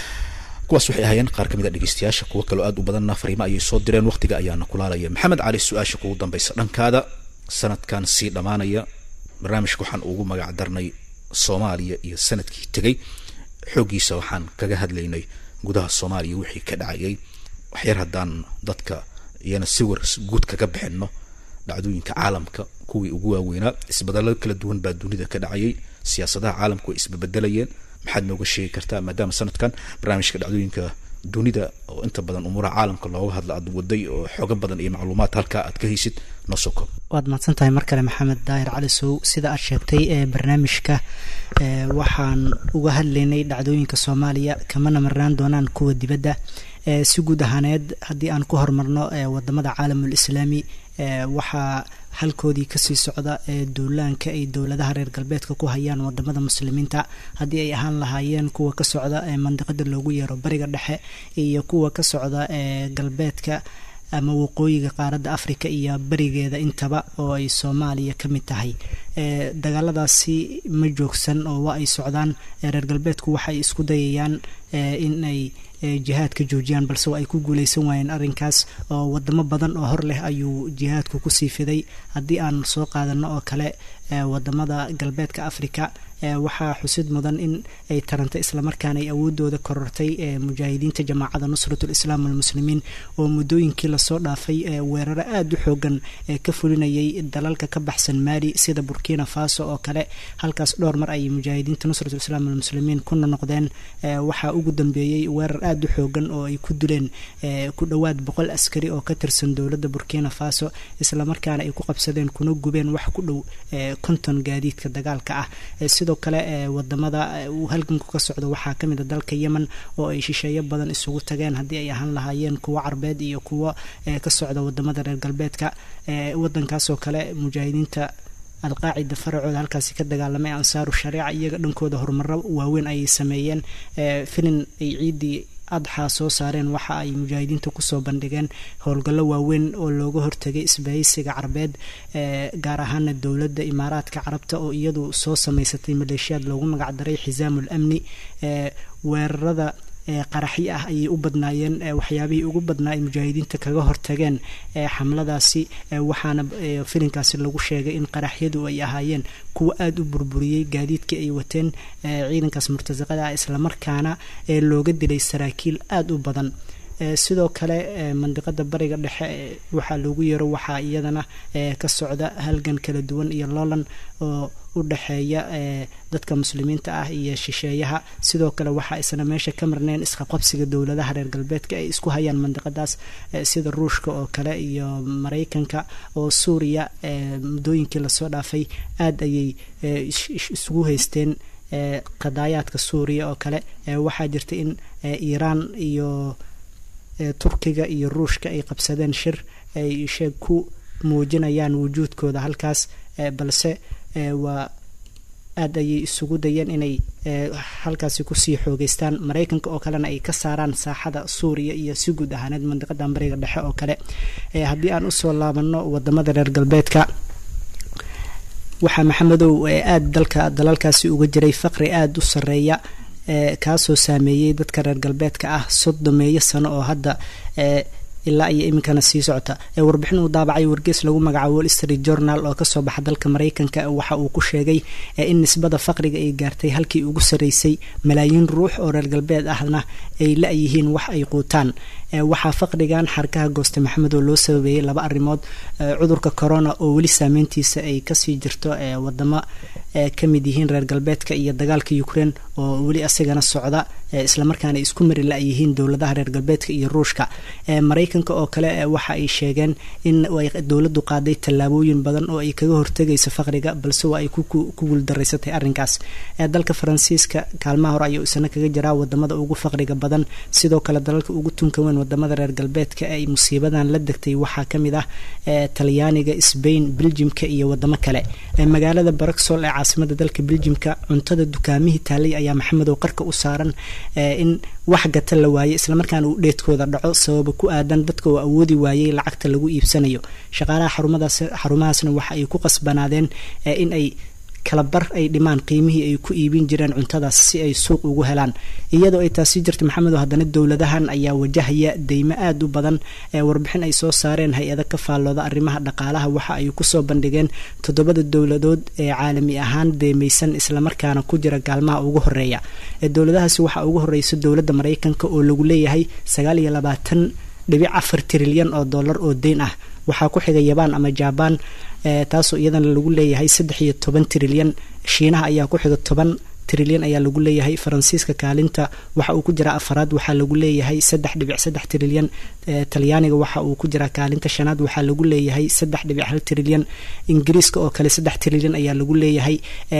Speaker 2: kuwaas waxay ahaayeen qaar ka mid a dhegeystayaasha kuwo kaloo aad u badanna fariimo ayay soo direen waqtiga ayaana kulaalaya maxamed cali su-aasha kugu dambaysa dhankaada sanadkan sii dhammaanaya barnaamijka waxaan ugu magac darnay soomaaliya iyo sanadkii tegay xooggiisa waxaan kaga hadlaynay gudaha soomaaliya wixii ka dhacayay waxyar haddaan dadka iyana si war guud kaga bixinno dhacdooyinka caalamka kuwii ugu waaweynaa isbedelo kala duwan baa dunida ka dhacayay siyaasadaha caalamku way isbebedelayeen maxaad nooga sheegi kartaa maadaama sanadkan barnaamijka dhacdooyinka dunida oo inta badan umuuraha caalamka looga hadla aad waday oo xooga badan iyo macluumaad halkaa aad ka haysid noo soo koob
Speaker 5: waad mahadsan tahay mar kale maxamed daahir cali sow sida aad sheegtay ee barnaamijka waxaan uga hadlaynay dhacdooyinka soomaaliya kamana marnaan doonaan kuwa dibadda si guud ahaaneed haddii aan ku horumarno wadamada caalamul islaami waxaa halkoodii kasii socda duulaanka ay dowladaha reer galbeedka ku hayaan wadamada muslimiinta haddii ay ahaan lahaayeen kuwa ka socda mandiqada loogu yeero bariga dhexe iyo kuwa ka socda galbeedka ama waqooyiga qaaradda africa iyo berigeeda intaba oo ay soomaaliya ka mid tahay dagaaladaasi ma joogsan oo waa ay socdaan reer galbeedku waxay isku dayayaan in ay jihaadka joojiyaan balse waa ay ku guuleysan waayeen arrinkaas oo wadamo badan oo hor leh ayuu jihaadku kusii fiday haddii aan soo qaadano oo kale wadamada galbeedka africa waxaa xusid mudan in ay tarantay islamarkaana ay awoodooda korortay mujaahidiinta jamaacada nusrat lislaam walmuslimiin oo muddooyinkii lasoo dhaafay weeraro aada u xoogan ka fulinayay dalalka ka baxsan maali sida burkina faso oo kale halkaas dhowr mar ay mujaahidiinta nusrat lislaam walmuslimiin kuna noqdeen waxaa ugu dambeeyey weerar aada u xoogan oo ay ku dileen ku dhowaad boqol askari oo ka tirsan dowladda burkina faso islamarkaana ay ku qabsadeen kuna gubeen wax ku dhow konton gaadiidka dagaalka ah sidoo kale wadamada uu halganku ka socdo waxaa kamid a dalka yemen oo ay shisheeyo badan isugu tageen haddii ay ahaan lahaayeen kuwo carbeed iyo kuwo ka socda wadamada reer galbeedka wadankaasoo kale mujaahidiinta alqaacida faracooda halkaasi ka dagaalamay ansaaru shariica iyaga dhankooda horumaro waaweyn ayay sameeyeen filin ay ciidii adxaa soo saareen waxa ay mujaahidiinta kusoo bandhigeen howlgallo waaweyn oo looga hortagay isbahaysiga carabeed gaar ahaana dowladda imaaraadka carabta oo iyadu soo sameysatay maleeshiyaad loogu magacdaray xisaamul amni weerarada qaraxyo ah ayay u badnaayeen waxyaabihii ugu badnaa ay mujaahidiinta kaga hortageen xamladaasi waxaana filinkaasi lagu sheegay in qaraxyadu ay ahaayeen kuwa aada u burburiyey gaadiidkii ay wateen ciidankaas murtasaqada ah islamarkaana looga dilay saraakiil aada u badan sidoo kale mandiqada bariga dhexe waxaa loogu yeero waxaa iyadana ka socda halgan kala duwan iyo loolan oo u dhexeeya dadka muslimiinta ah iyo shisheeyaha sidoo kale waxaa isna meesha ka marneen isqaqabsiga dowladaha reer galbeedka ay isku hayaan mandiqadaas sida ruushka oo kale iyo maraykanka oo suuriya muddooyinkii lasoo dhaafay aada ayay isugu haysteen qadaayaadka suuriya oo kale waxaa jirta in iiraan iyo turkiga iyo ruushka ay qabsadeen shir ay sheeg ku muujinayaan wujuudkooda halkaas balse waa aada ayay isugu dayeen inay halkaasi kusii xoogeystaan maraykanka oo kalena ay ka saaraan saaxada suuriya iyo si guud ahaaneed mandiqada bariga dhexe oo kale haddii aan usoo laabano wadamada reer galbeedka waxaa maxamedow aada dalka dalalkaasi uga jiray faqri aada u sareeya kaasoo saameeyey dadka reer galbeedka ah soddomeeyo sano oo hadda ilaa iyo iminkana sii socota warbixin uu daabacay wargees lagu magacaabo wall street journal oo kasoo baxa dalka maraykanka waxa uu ku sheegay in nisbada faqriga ay gaartay halkii ugu sareysay malaayiin ruux oo reer galbeed ahna ay la-yihiin wax ay quutaan waxaa faqrigan xarkaha gooste maxamed oo loo sababeeyey laba arrimood cudurka corona oo weli saameyntiisa ay kasii jirto wadamo ka mid yihiin reer galbeedka iyo dagaalka ukraine oo weli asigana socda islamarkaana isku mari la-yihiin dowladaha reer galbeedka iyo ruushka maraykanka oo kale waxa ay sheegeen in ay dowladdu qaaday tallaabooyin badan oo ay kaga hortegayso faqriga balse waa ay ku guuldaraysatay arrinkaas dalka faransiiska kaalmaha hore ayuu isna kaga jiraa wadamada ugu faqriga badan sidoo kale dalalka ugu tunka weyn wadamada reer galbeedka ay musiibadan la degtay waxaa kamid ah talyaaniga sbain beljimka iyo wadamo kale magaalada baroxol ee caasimada dalka beljimka cuntada dukaamihii taalay ayaa maxamedow qarka u saaran in wax gata la waayay islamarkaana uu dheedkooda dhaco sababa ku aadan dadka oo awoodi waayay lacagta lagu iibsanayo shaqaalaha xarumahaasna waxa ay ku qasbanaadeen in ay kalabar ay dhimaan qiimihii ay ku iibin jireen cuntadaas si ay suuq ugu helaan iyadoo ay taasi jirta maxamedo haddana dowladahan ayaa wajahaya deymo aada u badan warbixin ay soo saareen hay-ada ka faallooda arrimaha dhaqaalaha waxa ay kusoo bandhigeen toddobada dowladood ee caalami ahaan deemaysan islamarkaana ku jira gaalmaha ugu horeeya dowladahaasi waxaa ugu horeysa dowladda maraykanka oo lagu leeyahay sagaal iyo labaatan dhibic afar trilyan oo dollar oo deyn ah waxaa ku xiga yabaan ama jabaan taasoo iyadana lagu leeyahay saddex iyo toban trilyan shiinaha ayaa ku xiga toban trilyan ayaa lagu leeyahay faransiiska kaalinta waxa uu ku jiraa afaraad waxaa lagu leeyahay saddex dhibic saddex trilyan talyaaniga waxa uu ku jiraa kaalinta shanaad waxaa lagu leeyahay saddex dhibic hal trilyan ingiriiska oo kale saddex trilyan ayaa lagu leeyahay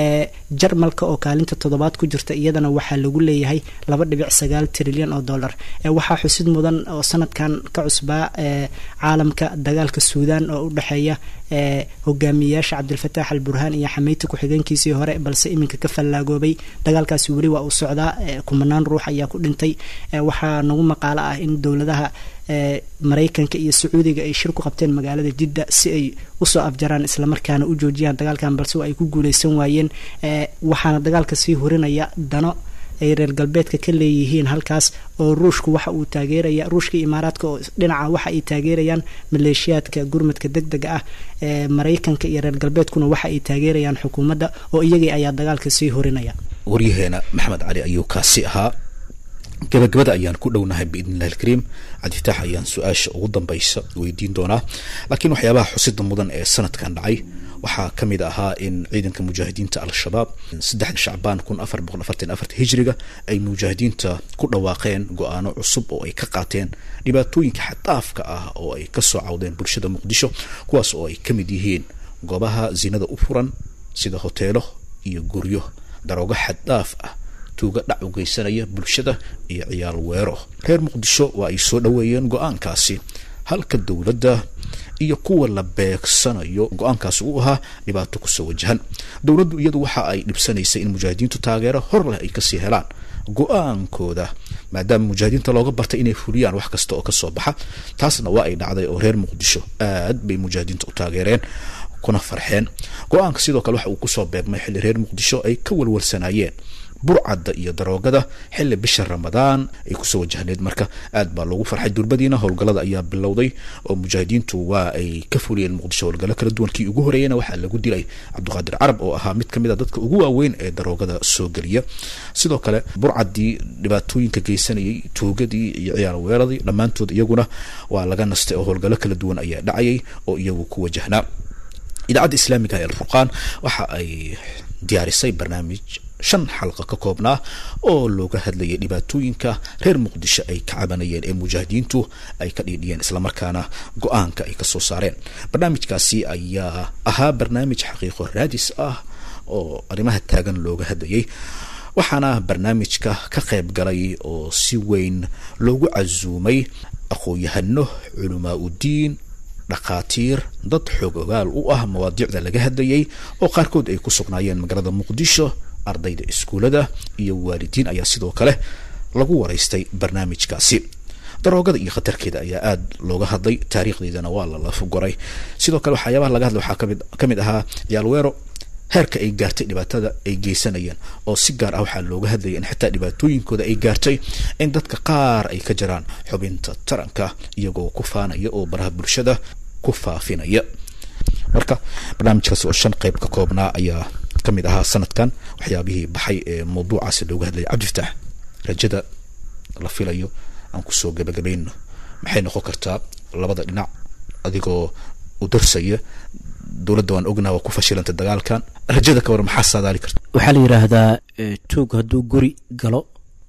Speaker 5: jarmalka oo kaalinta toddobaad ku jirta iyadana waxaa lagu leeyahay laba dhibic sagaal trilyan oo dollar waxaa xusid mudan oo sanadkan ka cusbaa caalamka dagaalka suudaan oo u dhexeeya hogaamiyeyaasha cabdilfataax al burhaan iyo xameyta ku-xigeenkiisii hore balse iminka ka fallaagoobay dagaalkaasi weli waa uu socdaa kumanaan ruux ayaa ku dhintay waxaa nagu maqaalo ah in dowladaha maraykanka iyo sacuudiga ay shir ku qabteen magaalada jidda si ay usoo afjaraan islamarkaana u joojiyaan dagaalkan balse ay ku guuleysan waayeen waxaana dagaalka sii horinaya dano ay reer galbeedka ka leeyihiin halkaas oo ruushku waxa uu taageeraya ruushka imaaraadka oo dhinaca waxa ay taageerayaan maleeshiyaadka gurmadka deg dega ah ee maraykanka iyo reer galbeedkuna waxa ay taageerayaan xukuumadda oo iyagii ayaa dagaalka sii horinaya
Speaker 2: waryaheena maxamed cali ayuu kaasi ahaa gabagabada ayaan ku dhownahay biidn illahi alkariim cabdifitaax ayaan su-aasha ugu dambaysa weydiin doonaa laakiin waxyaabaha xusida mudan ee sanadkan dhacay waxaa ka mid ahaa in ciidanka mujaahidiinta al-shabaab saddexda shacbaan kun afar boqol afartan afarta hijriga ay mujaahidiinta ku dhawaaqeen go-aano cusub oo ay ka qaateen dhibaatooyinka xadaafka ah oo ay kasoo cawdeen bulshada muqdisho kuwaas oo ay ka mid yihiin goobaha zinada u furan sida hoteelo iyo guryo daroogo xaddaaf ah tuuga dhac u geysanaya bulshada iyo ciyaal weero reer muqdisho waa ay soo dhoweeyeen go-aankaasi halka dowladda iyo kuwa la beegsanayo go-aankaasi uu ahaa dhibaato kusoo wajahan dowladdu iyadu waxa ay dhibsanaysay in mujaahidiintu taageero hor leh ay kasii helaan go-aankooda maadaama mujaahidiinta looga bartay inay fuliyaan wax kasta oo kasoo baxa taasna waa ay dhacday oo reer muqdisho aad bay mujaahidiinta u taageereen kuna farxeen go-aanka sidoo kale waxa uu kusoo beegmay xilli reer muqdisho ay ka walwalsanaayeen burcadda iyo daroogada xilli bisha ramadaan ay kusoo wajahneed marka aad baa loogu farxay durbadiina howlgallada ayaa bilowday oo mujaahidiintu waa ay ka fuliyeen muqdisho howlgallo kala duwan kii ugu horeeyana waxaa lagu dilay cabdiqaadir carab oo ahaa mid kamid a dadka ugu waaweyn ee daroogada soo geliya sidoo kale burcaddii dhibaatooyinka geysanayay tuugadii iyo ciyaar weeradii dhammaantood iyaguna waa laga nastay oo howlgallo kala duwan ayaa dhacayay oo iyagu ku wajahnaa idaacadda islaamiga ee alfurqaan waxa ay diyaarisay barnaamij shan xalqa ka koobnaa oo looga hadlayay dhibaatooyinka reer muqdisho ay ka cabanayeen ee mujaahidiintu ay ka dhiidhiyeen islamarkaana go-aanka ay kasoo saareen barnaamijkaasi ayaa ahaa barnaamij xaqiiqo raadis ah oo arrimaha taagan looga hadlayay waxaana barnaamijka ka qayb galay oo si weyn loogu casuumay aqoon-yahano culamaa udiin dhakhaatiir dad xoog ogaal u ah mawaadiicda laga hadlayay oo qaarkood ay ku sugnaayeen magaalada muqdisho ardayda iskuullada iyo waalidiin ayaa sidoo kale lagu waraystay barnaamijkaasi daroogada iyo khatarkeeda ayaa aada looga hadlay taariikhdeedana waa la lafagoray sidoo kale waxyaabaha laga hadlay waxaa kamid ka mid ahaa ciyaal weero heerka ay gaartay dhibaatada ay geysanayeen oo si gaar ah waxaa looga hadlayay in xitaa dhibaatooyinkooda ay gaartay in dadka qaar ay ka jiraan xubinta taranka iyagoo ku faanaya oo baraha bulshada ku faafinaya marka barnaamijkaasi oo shan qeyb ka koobnaa ayaa kamid ahaa sanadkan waxyaabihii baxay ee mawduucaasi looga hadlayay cabdifataax rajada la filayo aan kusoo gabagabayno maxay noqon kartaa labada dhinac adigoo u darsaya dowladda waan ognaha waa ku fashilantay dagaalkan rajada ka war maxaa saadaali karta
Speaker 3: waxaa la yidhaahdaa tuug hadduu guri galo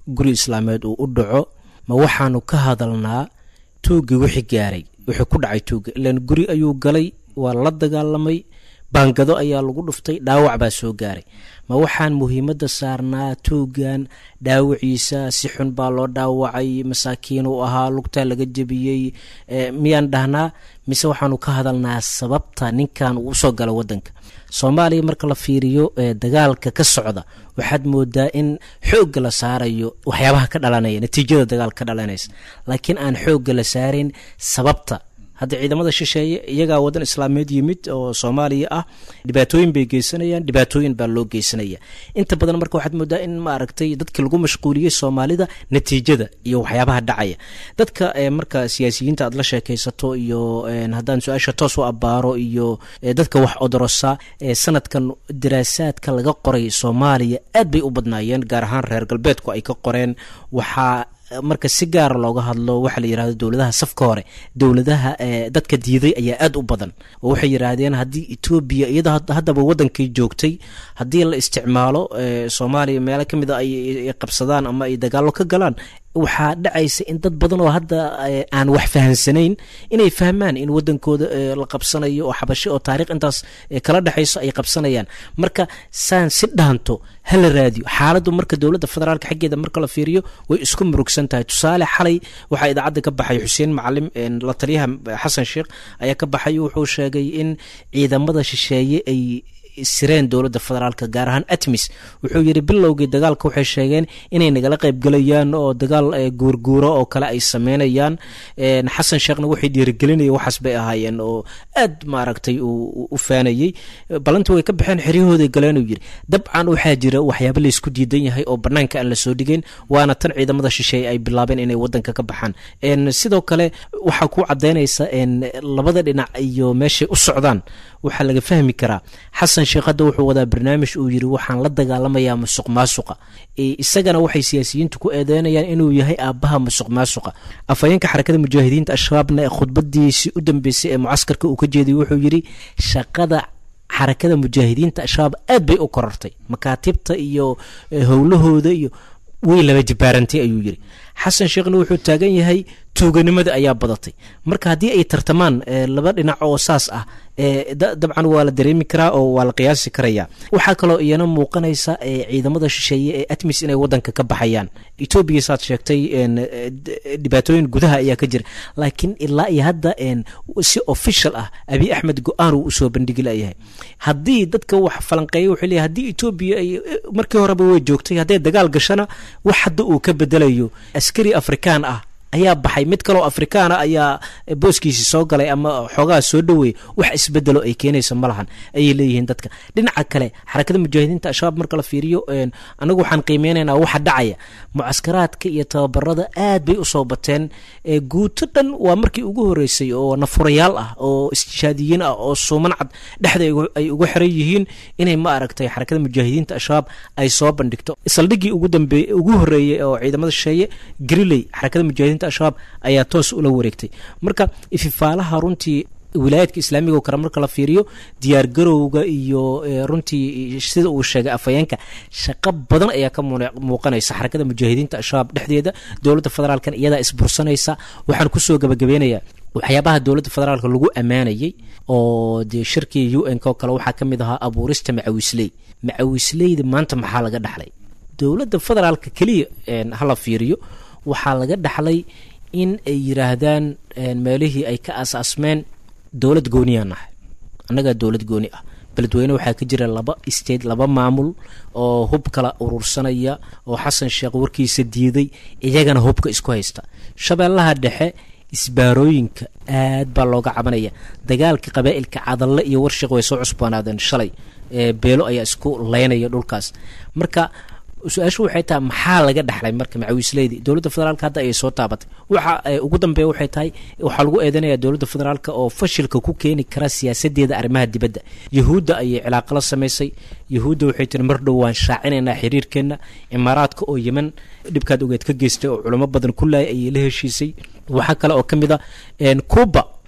Speaker 3: guri islaameed uu u dhaco ma waxaanu ka hadalnaa tuuggii wixii gaaray wixii ku dhacay tuugga ilaan guri ayuu galay waa la dagaalamay baangado ayaa lagu dhuftay dhaawac baa soo gaaray ma waxaan muhiimadda saarnaa tuuggan dhaawaciisa si xun baa loo dhaawacay masaakiin uu ahaa lugtaa laga jebiyey miyaan dhahnaa mise waxaanu ka hadalnaa sababta ninkan uu usoo gala wadanka soomaaliya marka la fiiriyo dagaalka ka socda waxaad moodaa in xoogga la saarayo waxyaabaha ka dhalanaya natiijada dagaal ka dhalanaysa laakiin aan xoogga la saarayn sababta hadda ciidamada shisheeye iyagaa wadan islaameed yimid oo soomaaliya ah dhibaatooyin bay geysanayaan dhibaatooyin baa loo geysanaya inta badan marka waxaad moodaa in maaragtay dadki lagu mashquuliyey soomaalida natiijada iyo waxyaabaha dhacaya dadka marka siyaasiyiinta aad la sheekaysato iyo haddaan su-aasha toos u abaaro iyo dadka wax odorosa sanadkan daraasaadka laga qoray soomaaliya aad bay u badnaayeen gaar ahaan reer galbeedku ay ka qoreen waxaa marka si gaara looga hadlo waxaa la yirahdo dowladaha safka hore dowladaha dadka diiday ayaa aad u badan oo waxay yiraahdeen haddii etoobiya iyada haddaba wadankay joogtay haddii la isticmaalo soomaaliya meelo ka mid a ay qabsadaan ama ay dagaallo ka galaan waxaa dhacaysa in dad badan oo hadda aan wax fahansanayn inay fahmaan in wadankooda la qabsanayo oo xabasho oo taarikh intaas kala dhexayso ay qabsanayaan marka saan si dhaanto hala raadiyo xaaladdu marka dowladda federaalka xaggeeda marka la fiiriyo way isku murugsan tahay tusaale xalay waxaa idaacadda ka baxay xuseen macalim la taliyaha xasan sheekh ayaa ka baxay wuxuu sheegay in ciidamada shisheeye ay sireen dowladda federaalka gaar ahaan atmis wuxuu yidhi bilowgii dagaalka waxay sheegeen inay nagala qaybgelayaan oo dagaal guurguuro oo kale ay sameynayaan xasan sheekhna waxay dhiirigelinaya waxaas bay ahaayeen oo aad maaragtay u faanayey ballanti way ka baxeen xeryahooday galeen uu yidhi dabcan waxaa jira waxyaaba laysku diidan yahay oo banaanka aan la soo dhigeyn waana tan ciidamada shisheeye ay bilaabeen inay wadanka ka baxaan sidoo kale waxaa ku cadaynaysa labada dhinac iyo meeshay u socdaan waxaa laga fahmi karaa xasan sheekh hadda wuxuu wadaa barnaamij uu yidhi waxaan la dagaalamayaa musuq maasuqa isagana waxay siyaasiyiintu ku eedeynayaan inuu yahay aabbaha musuq maasuqa afhayeenka xarakada mujaahidiinta al-shabaabna khudbadiisii u dambeysay ee mucaskarka uu ka jeediyay wuxuu yidhi shaqada xarakada mujaahidiinta al-shabaab aad bay u korortay makaatibta iyo howlahooda iyo way laba jibaarantay ayuu yidhi xasan sheekhna wuxuu taagan yahay tuuganimada ayaa badatay marka haddii ay tartamaan laba dhinac oo saas ah dabcan waa la dareemi karaa oo waa la qiyaasi karaya waxaa kaloo iyana muuqanaysa ciidamada shisheeye ee atmis inay wadanka ka baxayaan etoobiya saad sheegtay dhibaatooyin gudaha ayaa ka jira laakiin ilaa iyo hadda si official ah abiy axmed go-aan uu usoo bandhigi layahay haddii dadka wax falanqeeya wuxuu leeyahy haddii etoobiya ay markii horeba way joogtay hadday dagaal gashana wax hadda uu ka bedelayo askari afrikaan ah ayaa baxay mid kaloo afrikaana ayaa booskiisii soo galay ama xoogaha soo dhoweeyay wax isbedelo ay keenaysa ma lahan ayay leeyihiin dadka dhinaca kale xarakada mujaahidiinta al-shabaab marka la fiiriyo anagu waxaan qiimeynaynaa waxa dhacaya mucaskaraadka iyo tababarada aad bay usoo bateen guuto dhan waa markii ugu horeysay oo nafurayaal ah oo istishaadiyiin ah oo suuman cad dhexda ay uga xiran yihiin inay ma aragtay xarakada mujaahidiinta al-shabaab ay soo bandhigto saldhiggii ugu dambe ugu horeeyey oo ciidamada shisheeye griley xarakada mujaahidiinta al-shabaab ayaa toos ula wareegtay marka ififaalaha runtii wilaayadka islaamiga oo kale marka la fiiriyo diyaar garowga iyo runtii sida uu sheegay afhayeenka shaqo badan ayaa ka muuqanaysa xarakada mujaahidiinta al-shabaab dhexdeeda dowladda federaalkan iyadaa isbursanaysa waxaan kusoo gabagabeynayaa waxyaabaha dowladda federaalka lagu ammaanayey oo dee shirkii u n k oo kale waxaa ka mid ahaa abuurista macawisley macawisleyda maanta maxaa laga dhaxlay dowladda federaalka keliya hala fiiriyo waxaa laga dhaxlay in ay yiraahdaan meelihii ay ka asaasmeen dowlad gooniyaan nahay annagaa dowlad gooni ah beledweyne waxaa ka jira laba state laba maamul oo hub kala urursanaya oo xasan sheekh warkiisa diiday iyagana hubka isku haysta shabeellaha dhexe isbaarooyinka aad baa looga cabanaya dagaalka qabaa'ilka cadalle iyo warshiq way soo cusboonaadeen shalay beelo ayaa isku leynaya dhulkaas marka su-aashu waxay tahay maxaa laga dhaxlay marka macawiisleydi dowladda federaalka hadda ayay soo taabatay waxa ugu dambeeya waxay tahay waxaa lagu eedanaya dowladda federaalka oo fashilka ku keeni kara siyaasadeeda arrimaha dibadda yahuudda ayay cilaaqo la samaysay yahuudda waxay tiri mar dhow waan shaacinaynaa xiriirkeenna imaaraadka oo yeman dhibkaad ogeed ka geystay oo culamo badan ku laayay ayay la heshiisay waxaa kale oo ka mid a cuba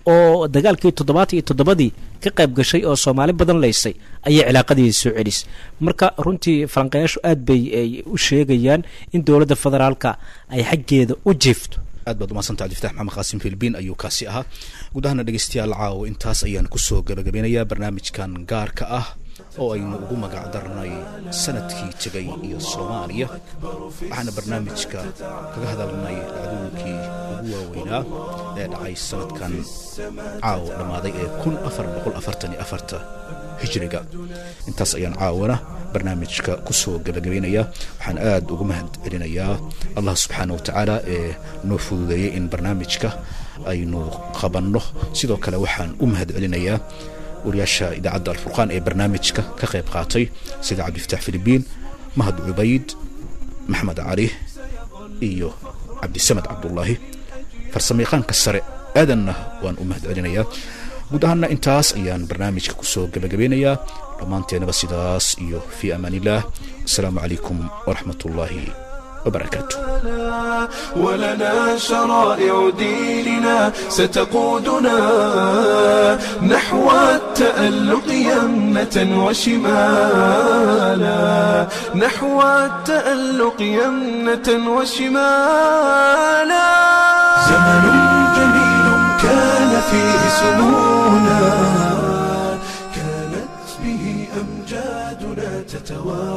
Speaker 3: oo dagaalkii toddobaatan iyo toddobadii ka qayb gashay oo soomaali badan laysay ayay cilaaqadii soo celis marka runtii falanqayaashu aad bay u sheegayaan in dowladda federaalka ay xaggeeda u jiifto
Speaker 2: aad baad umadsanta cabdifatax maxamed qaasim filbiin ayuu kaasi ahaa gudahana dhegeystayaal caawo intaas ayaan kusoo gabagabeynayaa barnaamijkan gaarka ah oo aynu ugu magac darnay sanadkii tegay iyo soomaaliya waxaana barnaamijka kaga hadalnay dhacdooyinkii ugu waaweynaa ee dhacay sanadkan caawo dhammaaday ee kun afar boqol afartan iyo afarta hijriga intaas ayaan caawana barnaamijka kusoo gabagabeynaya waxaan aada ugu mahad celinayaa allah subxaana wa tacaala ee noo fududeeyey in barnaamijka aynu qabanno sidoo kale waxaan u mahad celinayaa wariyaasha idaacadda alfurqaan ee barnaamijka ka qayb qaatay sida cabdifatax filibiin mahad cubayd maxmed cali iyo cabdisamed cabdullaahi farsamayaqaanka sare aadanna waan u mahad celinayaa guud ahaana intaas ayaan barnaamijka kusoo gabagabeynayaa dhammaanteenaba sidaas iyo fii amaan illah asalaamu calaykum waraxmat ullaahi وبركاته
Speaker 1: ولنا شرائع ديننا ستقودنا نحو التألق يمنة وشمالا نحو التألق يمنة وشمالا زمن جميل كان فيه سمونا كانت به أمجادنا تتوالى